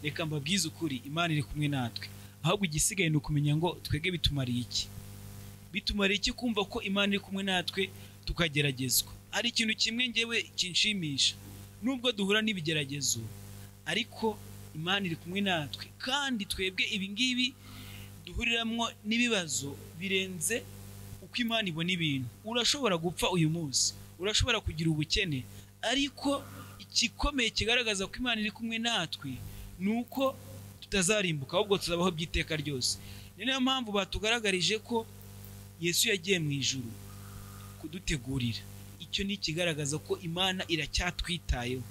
[SPEAKER 1] reka mbabwize ukuri imana iri kumwe natwe ahubwo igisigaye ni ukumenya ngo twebwe bitumariye iki bitumariye iki kumva ko imana iri kumwe natwe tukageragezwa hari ikintu kimwe ngewe kinshimisha nubwo duhura n'ibigeragezo ariko imana iri kumwe natwe kandi twebwe ibi ngibi duhuriramo n'ibibazo birenze uko imana ibona ibintu urashobora gupfa uyu munsi urashobora kugira ubukene ariko igikomeye kigaragaza ko imana iri kumwe natwe ni uko tutazarimbuka ahubwo tuzabaho by'iteka ryose ni nayo mpamvu batugaragarije ko yesu yagiye mu ijuru kudutegurira icyo ni ikigaragaza ko imana iracyatwitayeho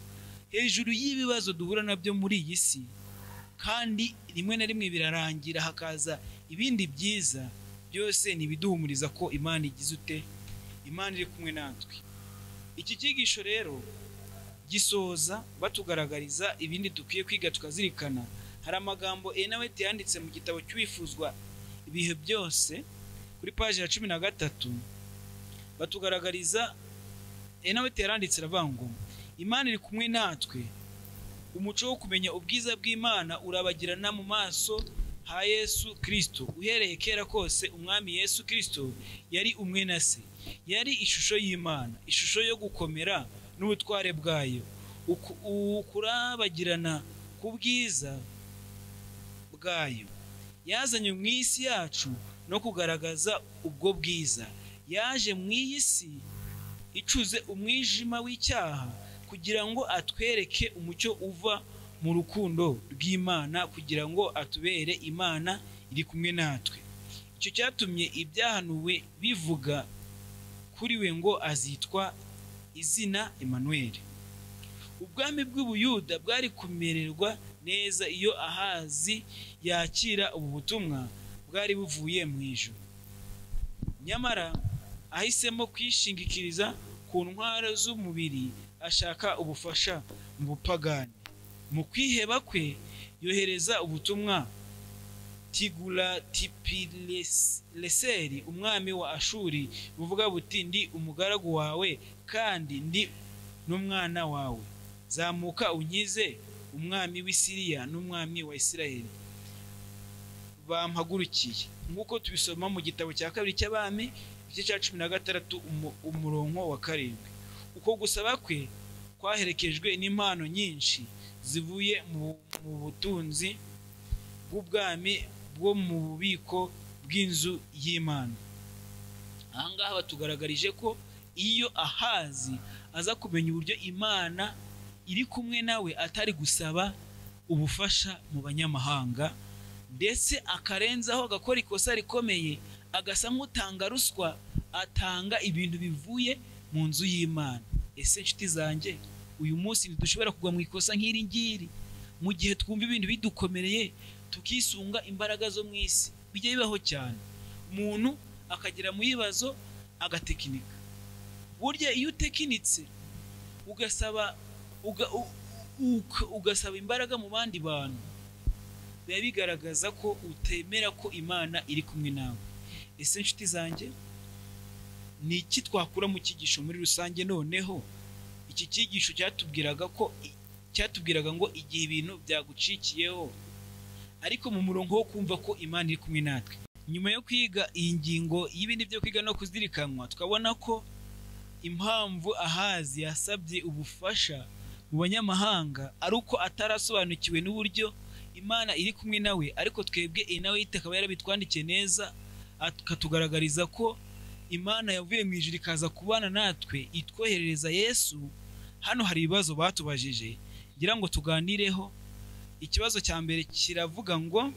[SPEAKER 1] hejuru y'ibibazo duhura nabyo muri iyi si kandi rimwe na rimwe birarangira hakaza ibindi byiza byose ni ibiduhumuriza ko imana igize ute imana iri kumwe natwe iki cyigisho rero gisoza batugaragariza ibindi dukwiye kwiga tukazirikana hari amagambo enaweti yanditse mu gitabo cy'uwifuzwa ibihe byose kuri paji ya cumi na gatatu batugaragariza enaweti yaranditse aravuga ngo imana iri kumwe natwe umuco wo kumenya ubwiza bw'imana urabagirana mu maso ha yesu kirisito uhereye kera kose umwami yesu kirisito yari umwe na se yari ishusho y'imana ishusho yo gukomera n'ubutware bwayo Uku- ukurabagirana ku bwiza bwayo yazanye mu isi yacu no kugaragaza ubwo bwiza yaje mu iyi si icuze umwijima w'icyaha kugira ngo atwereke umucyo uva mu rukundo rw'imana kugira ngo atubere imana iri kumwe natwe icyo cyatumye ibyahanuwe bivuga kuri we ngo azitwa izina emanuweli ubwami bw'ubuyuda bwari kumererwa neza iyo ahazi yakira ubu butumwa bwari buvuye mu ijuru nyamara ahisemo kwishingikiriza ku ntwaro z'umubiri ashaka ubufasha mu bupagani mu kwiheba kwe yohereza ubutumwa tigulatipireseri umwami wa ashuri buvuga buti ndi umugaragu wawe kandi ndi n'umwana wawe zamuka unkize umwami w'i siriya n'umwami wa isirayeli bampagurukiye nk'uko tubisoma mu gitabo cya kabiri cy'abami igice cya cumi na gatandatu umu- umurongo wa karindwi uko gusaba kwe kwaherekejwe n'impano nyinshi zivuye mu mu butunzi bw'ubwami bwo mu bubiko bw'inzu y'imana ahangaha batugaragarije ko iyo ahazi aza kumenya uburyo imana iri kumwe nawe atari gusaba ubufasha mu banyamahanga ndetse akarenzaho agakora ikosa rikomeye agasa nk'utanga ruswa atanga ibintu bivuye mu nzu y'imana ese nshuti zanjye uyu munsi ntidushobora kugwa mu ikosa nk'iri ngiri mu gihe twumva ibintu bidukomereye tukisunga imbaraga zo mu isi bijya bibaho cyane umuntu akagera mu bibazo agatekinika burya iyo utekinitse ugasaba uga, u, uka- ugasaba imbaraga mu bandi bantu biba bigaragaza ko utemera ko imana iri kumwe nawe ese nshuti zanjye ni iki twakura mu cyigisho muri rusange noneho iki cyigisho cyatubwiraga ko cyatubwiraga ngo igihe ibintu byagucikiyeho ariko mu murongo wo kumva ko imana iri kumwe natwe nyuma yo kwiga iyi ngingo y'ibindi byo kwiga no kuzirikanwa tukabona ko impamvu ahazi yasabye ubufasha mu banyamahanga ari uko atarasobanukiwe n'uburyo imana iri kumwe nawe ariko twebwe iyi nawe akaba yarabitwandikiye neza akatugaragariza ko imana yavuye mu ijuru ikaza kubana natwe itwoherereza yesu hano hari ibibazo batubajije ngira ngo tuganireho ikibazo cya mbere kiravuga ngo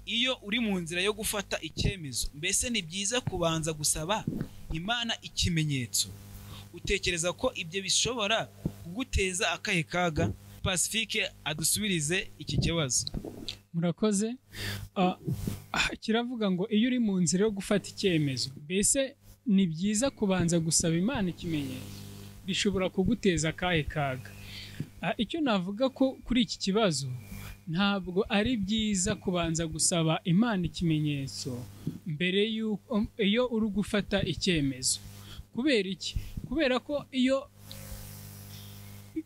[SPEAKER 1] iyo uri mu nzira yo gufata icyemezo mbese ni byiza kubanza gusaba imana ikimenyetso utekereza ko ibyo bishobora kuguteza akahe kaga pasifike adusubirize iki kibazo
[SPEAKER 3] murakoze Ah, ah, kiravuga ngo iyo uri mu nzira yo gufata icyemezo mbese ni byiza kubanza gusaba imana ikimenyetso bishobora kuguteza akahe kaga Ah, icyo navuga ko kuri iki kibazo ntabwo ari byiza kubanza gusaba imana ikimenyetso mbere y'uko iyo uri gufata icyemezo kubera iki kubera ko iyo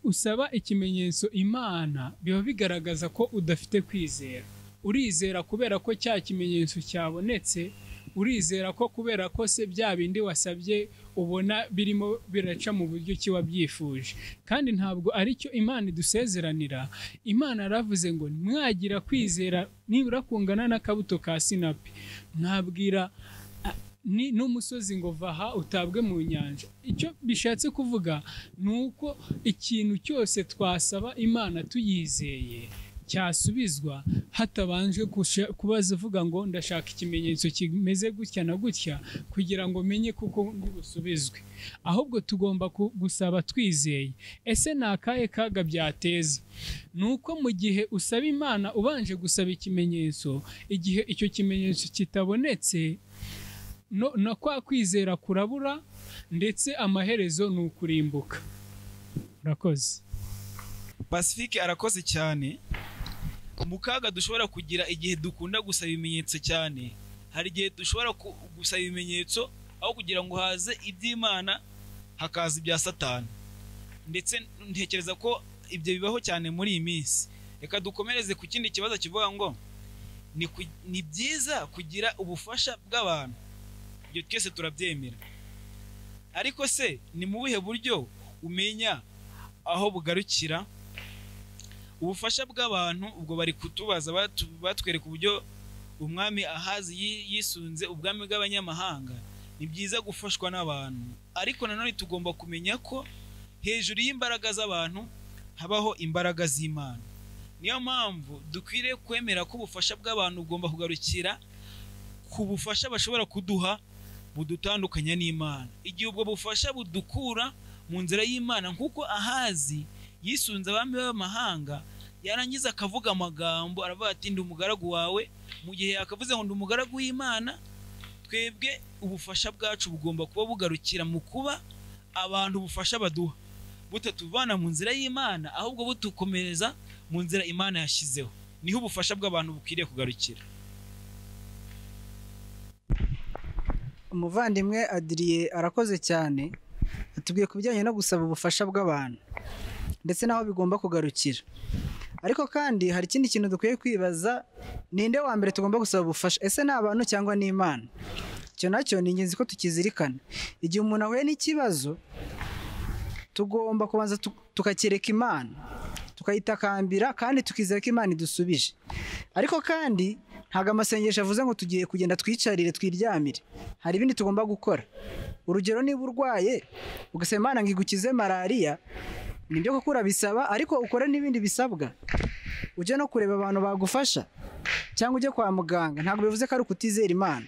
[SPEAKER 3] usaba ikimenyetso imana biba bigaragaza ko udafite kwizera urizera kubera ko cya kimenyetso cyabonetse urizera ko kubera ko se bya bindi wasabye ubona birimo biraca mu buryo ki wabyifuje kandi ntabwo ari cyo imana idusezeranira imana yaravuze ngo mwagira kwizera nibura kungana n'akabuto ka sinapi mwabwira ni n'umusozi ngo vaha utabwe mu nyanja icyo bishatse kuvuga ni uko ikintu cyose twasaba imana tuyizeye cyasubizwa hatabanje kusha- kubaza uvuga ngo ndashaka ikimenyetso kimeze gutya na gutya kugira ngo menye kuko ndi busubizwe ahubwo tugomba ku- gusaba twizeye ese ni akahe kaga byateza ni uko mu gihe usaba imana ubanje gusaba ikimenyetso igihe icyo kimenyetso kitabonetse no, na kwa kwizera kurabura ndetse amaherezo ni ukurimbuka urakoze
[SPEAKER 1] pasifike arakoze cyane mu kaga dushobora kugira igihe dukunda gusaba ibimenyetso cyane hari igihe dushobora ku- gusaba ibimenyetso aho kugira ngo haze iby'imana hakaza ibya satani ndetse ntekereza ko ibyo bibaho cyane muri iyi minsi reka dukomereze ku kindi kibazo kivuga ngo ni ku- ni byiza kugira ubufasha bw'abantu ibyo twese turabyemera ariko se ni mu buhe buryo umenya aho bugarukira ubufasha bw'abantu ubwo bari kutubaza batu- batwereka uburyo umwami ahazi yi- yisunze ubwami bw'abanyamahanga ni byiza gufashwa n'abantu ariko nanone tugomba kumenya ko hejuru y'imbaraga z'abantu habaho imbaraga z'imana niyo mpamvu dukwiriye kwemera ko ubufasha bw'abantu bugomba kugarukira ku bufasha bashobora kuduha budutandukanya n'imana igihe ubwo bufasha budukura mu nzira y'imana nk'uko ahazi yisunze abami b'amahanga yarangiza akavuga amagambo aravuga ati ndi umugaragu wawe mu gihe yakavuze ngo ndi umugaragu w'imana twebwe ubufasha bwacu bugomba kuba bugarukira mu kuba abantu ubufasha baduha butatuvana mu nzira y'imana ahubwo butukomereza mu nzira imana yashyizeho niho ubufasha bw'abantu bukwiriye kugarukira
[SPEAKER 2] umuvandimwe adiriye arakoze cyane atubwiye ku bijyanye no gusaba ubufasha bw'abantu ndetse n'aho bigomba kugarukira ariko kandi hari ikindi kintu dukwiye kwibaza ninde wa mbere tugomba gusaba ubufasha ese ni abantu cyangwa ni imana icyo nacyo ni ingenzi ko tukizirikana igihe umuntu ahuye n'ikibazo tugomba kubanza tu- tukakereka imana tukayitakambira kandi tukizera ko imana idusubije ariko kandi ntabwo amasengesho avuze ngo tugiye kugenda twicarire twiryamire hari ibindi tugomba gukora urugero niba urwaye ugasaba imana ngo igukize malariya nibyo koko urabisaba ariko ukore n'ibindi bisabwa ujye no kureba abantu bagufasha cyangwa ujye kwa muganga ntabwo bivuze ko ari ukutizera imana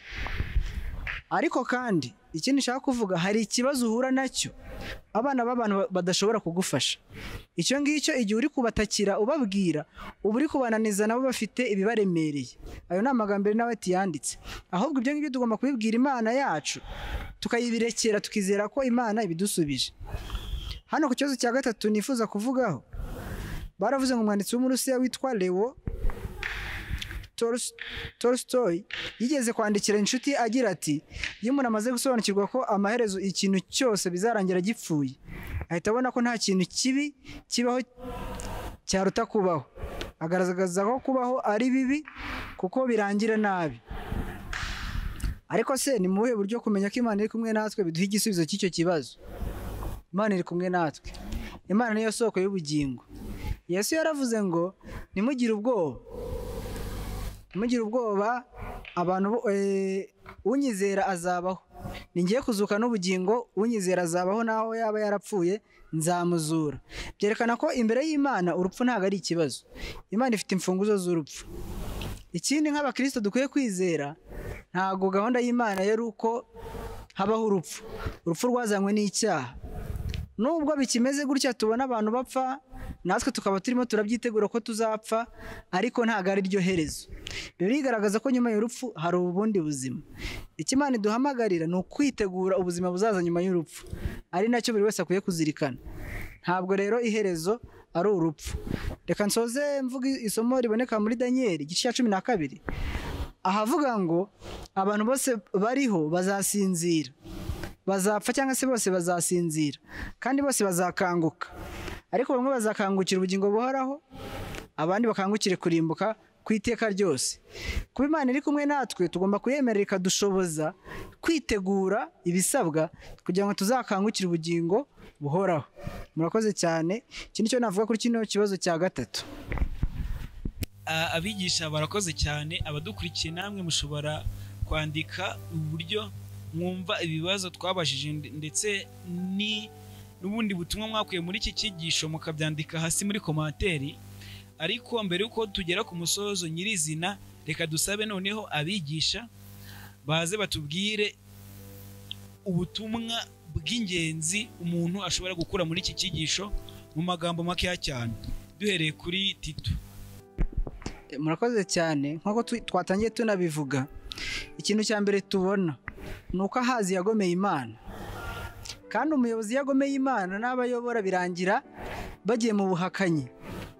[SPEAKER 2] ariko kandi ikindi nshaka kuvuga hari ikibazo uhura nacyo abana b'abantu ba- badashobora kugufasha icyo ngicyo igihe uri kubatakira ubabwira uba uri kubananiza nabo bafite ibibaremereye ayo ni amagambo ari nawe tuyanditse ahubwo ibyo ngibyo tugomba kubibwira imana yacu tukayibirekera tukizera ko imana ibidusubije hano ku kibazo cya gatatu nifuza kuvugaho baravuze ngo umwanditsi w'umurusiya witwa lewo Tolst- Tolstoy yigeze kwandikira inshuti agira ati iyo umuntu amaze gusobanukirwa ko amaherezo ikintu cyose bizarangira gipfuye ahita abona ko nta kintu kibi kibaho cyaruta kubaho agaragaza ko kubaho ari bibi kuko birangira nabi ariko se ni mu buhe buryo kumenya ko imana iri kumwe natwe biduha igisubizo cy'icyo kibazo imana iri kumwe natwe imana niyo soko y'ubugingo yesu yaravuze ngo ntimugire ubwoba ntimugire ubwoba abantu bo- eh, unyizera azabaho ni ngiye kuzuka n'ubugingo unyizera azabaho n'aho yaba yarapfuye nzamuzura byerekana ko imbere y'imana urupfu ntabwo ari ikibazo imana ifite imfunguzo z'urupfu ikindi nk'abakristo dukwiye kwizera ntabwo gahunda y'imana yari uko habaho urupfu urupfu rwazanywe n'icyaha nubwo bikimeze gutya tubona abantu bapfa natwe tukaba turimo turabyitegura ko tuzapfa ariko ntabwo ari ryo herezo bibiliya igaragaza ko nyuma y'urupfu hari ubundi buzima icyo imana iduhamagarira ni ukwitegura ubuzima buzaza nyuma y'urupfu ari nacyo buri wese akwiye kuzirikana ntabwo rero iherezo ari urupfu reka nsoze mvuga isomo riboneka muri daniyeli igice cya cumi na kabiri ahavuga ngo abantu bose bariho bazasinzira bazapfa cyangwa se bose bazasinzira kandi bose bazakanguka ariko bamwe bazakangukira ubugingo buhoraho abandi bakangukire kurimbuka ku iteka ryose kuba imana iri kumwe natwe tugomba kuyemerera ikadushoboza kwitegura ibisabwa kugira ngo tuzakangukire ubugingo buhoraho murakoze cyane iki ni cyo navuga kuri kino kibazo cya gatatu
[SPEAKER 1] A- abigisha barakoze cyane abadukurikiye namwe mushobora kwandika uburyo mwumva ibibazo twabajije nde- ndetse ni n'ubundi butumwa mwakuye muri iki cyigisho mukabyandika hasi muri komantere ariko mbere y'uko tugera ku musozo nyirizina reka dusabe noneho abigisha baze batubwire ubutumwa bw'ingenzi umuntu ashobora gukura muri iki cyigisho mu magambo makeya cyane duhereye kuri tito
[SPEAKER 2] murakoze cyane nk'uko tu- twatangiye tunabivuga ikintu cya mbere tubona ni uko ahazi yagomeye imana kandi umuyobozi iyo agomeye imana n'abo ayobora birangira bagiye mu buhakanyi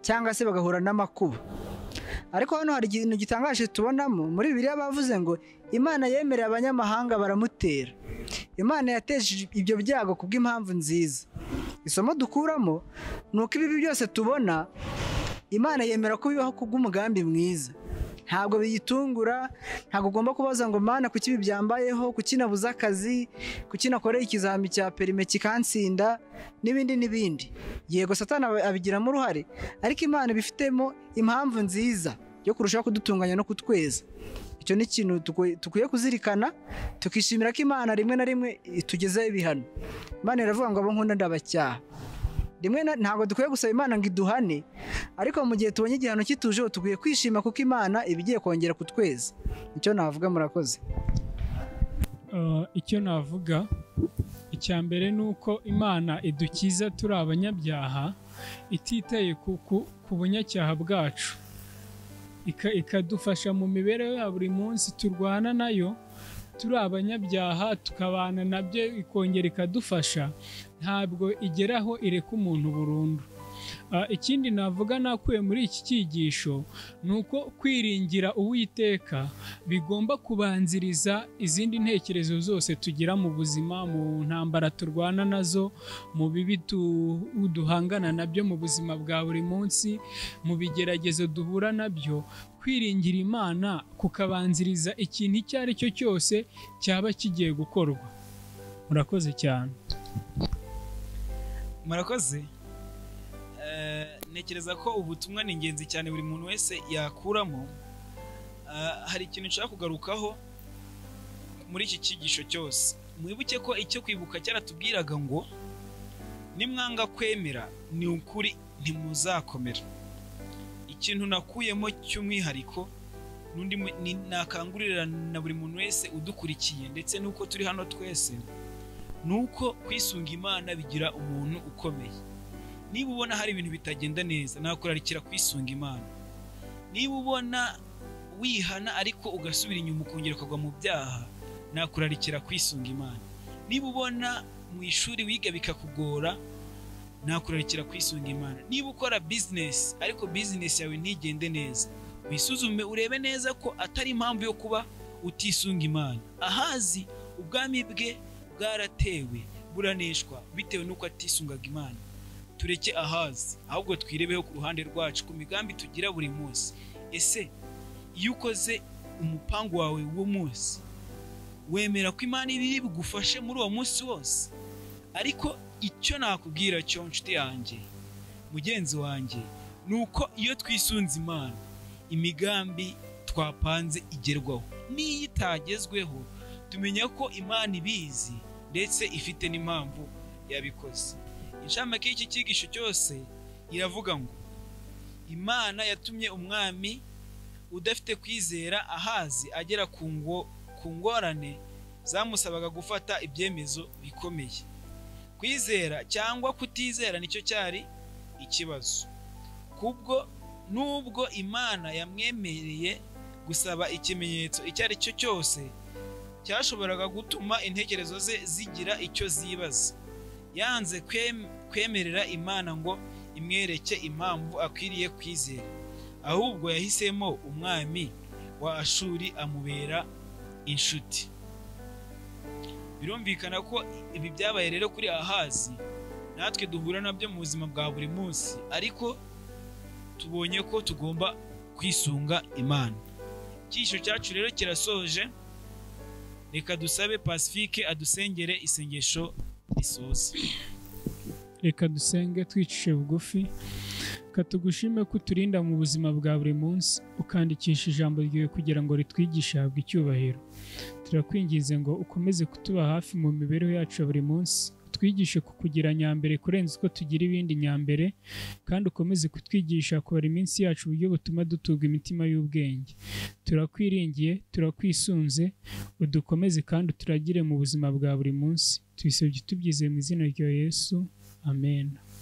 [SPEAKER 2] cyangwa se bagahura n'amakuba ariko hano hari ikintu gitangaje tubonamo muri bibiliya bavuze ngo imana yemereye abanyamahanga baramutera imana yateje ibyo byago kubw'impamvu nziza isomo dukuramo ni uko ibibi byose tubona imana yemera ko bibaho kubw'umugambi mwiza ntabwo biyitungura ntabwo ugomba kubaza ngo mana kuki ibi byambayeho kuki nabuze akazi kuki nakoreye ikizami cya perime kikansinda n'ibindi n'ibindi yego satana aba- abigiramo uruhare ariko imana ibifitemo impamvu nziza yo kurushaho kudutunganya no kutweza icyo ni ikintu tukwi- dukwiye kuzirikana tukishimira ko imana rimwe na rimwe itugezaho ibihano imana iravuga ngo abo nkunda ndabacyaha rimwe na- ntabwo dukwiye gusaba imana ngo iduhane ariko mu gihe tubonye igihano kitujeho tugwiye kwishima kuko imana iba igiye kongera kutweza nicyo navuga murakoze
[SPEAKER 3] Eh, icyo navuga icya mbere ni uko imana idukiza turi abanyabyaha ititeye ku, ku, ku bunyacyaha bwacu Ika, ikadufasha mu mibereho ya buri munsi turwana nayo turi abanyabyaha tukabana nabyo ikongera ikadufasha ntabwo igeraho ireka umuntu burundu Ah, ikindi navuga nakuye muri iki cyigisho ni uko kwiringira uwiteka bigomba kubanziriza izindi ntekerezo zose tugira mu buzima mu ntambara turwana nazo mu bibi tu- duhangana nabyo mu buzima bwa buri munsi mu bigeragezo duhura nabyo kwiringira imana kukabanziriza ikintu icyo ari cyo cyose cyaba kigiye gukorwa murakoze cyane
[SPEAKER 1] murakoze Eh, ntekereza ko ubutumwa ni ingenzi cyane buri muntu wese yakuramo Eh, hari ikintu nshaka kugarukaho muri iki cyigisho cyose mwibuke ko icyo kwibuka cyaratubwiraga ngo nimwanga kwemera ni ukuri ntimuzakomera ikintu nakuyemo cy'umwihariko n'undi mu- ni- nakangurira na buri muntu wese udukurikiye ndetse n'uko turi hano twese ni uko kwisunga imana bigira umuntu ukomeye niba ubona hari ibintu bitagenda neza nakurarikira kwisunga imana niba ubona wihana ariko ugasubira inyuma ukongera ukagwa mu byaha nakurarikira kwisunga imana niba ubona mu ishuri wiga bikakugora nakurarikira kwisunga imana niba ukora bizinesi ariko bizinesi yawe ntigende neza wisuzume urebe neza ko atari impamvu yo kuba utisunga imana ahazi ubwami bwe bwaratewe buraneshwa bitewe n'uko atisungaga imana tureke ahazi ahubwo twirebeho ku ruhande rwacu ku migambi tugira buri munsi ese iyo ukoze umupangu wawe w'uwo munsi wemera ko imana ibiri bugufashe muri uwo munsi wose ariko icyo nakubwira cyo nshuti yanjye mugenzi wanjye ni uko iyo twisunze imana imigambi twapanze igerwaho n'iyo itagezweho tumenya ko imana ibizi ndetse ifite n'impamvu yabikoze inshamake y'iki cyigisho cyose iravuga ngo imana yatumye umwami udafite kwizera ahazi agera ku ngo ku ngorane zamusabaga gufata ibyemezo bikomeye kwizera cyangwa kutizera nicyo cyari ikibazo kubwo nubwo imana yamwemereye gusaba ikimenyetso icyo ari cyo cyose cyashoboraga gutuma intekerezo ze zigira icyo zibaza yanze kwem- kwemerera imana ngo imwereke impamvu akwiriye kwizera ahubwo yahisemo umwami wa ashuri amubera inshuti birumvikana ko ibi byabaye rero kuri ahazi natwe duhura nabyo mu buzima bwa buri munsi ariko tubonye ko tugomba kwisunga imana icyisho cyacu rero kirasoje reka dusabe pacifique adusengere isengesho risoza
[SPEAKER 3] reka dusenge twicishe bugufi katugushime ko uturinda mu buzima bwa buri munsi ukandikisha ijambo ryawe kugira ngo ritwigishe habwe icyubahiro turakwinginze ngo ukomeze kutuba hafi mu mibereho yacu ya buri munsi utwigishe kukugira nyambere kurenza uko tugira ibindi nyambere kandi ukomeze kutwigisha kubara iminsi yacu uburyo butuma dutuga imitima y'ubwenge turakwiringiye turakwisunze udukomeze kandi uturagire mu buzima bwa buri munsi tubisebye tubyizeye mu izina rya yesu amen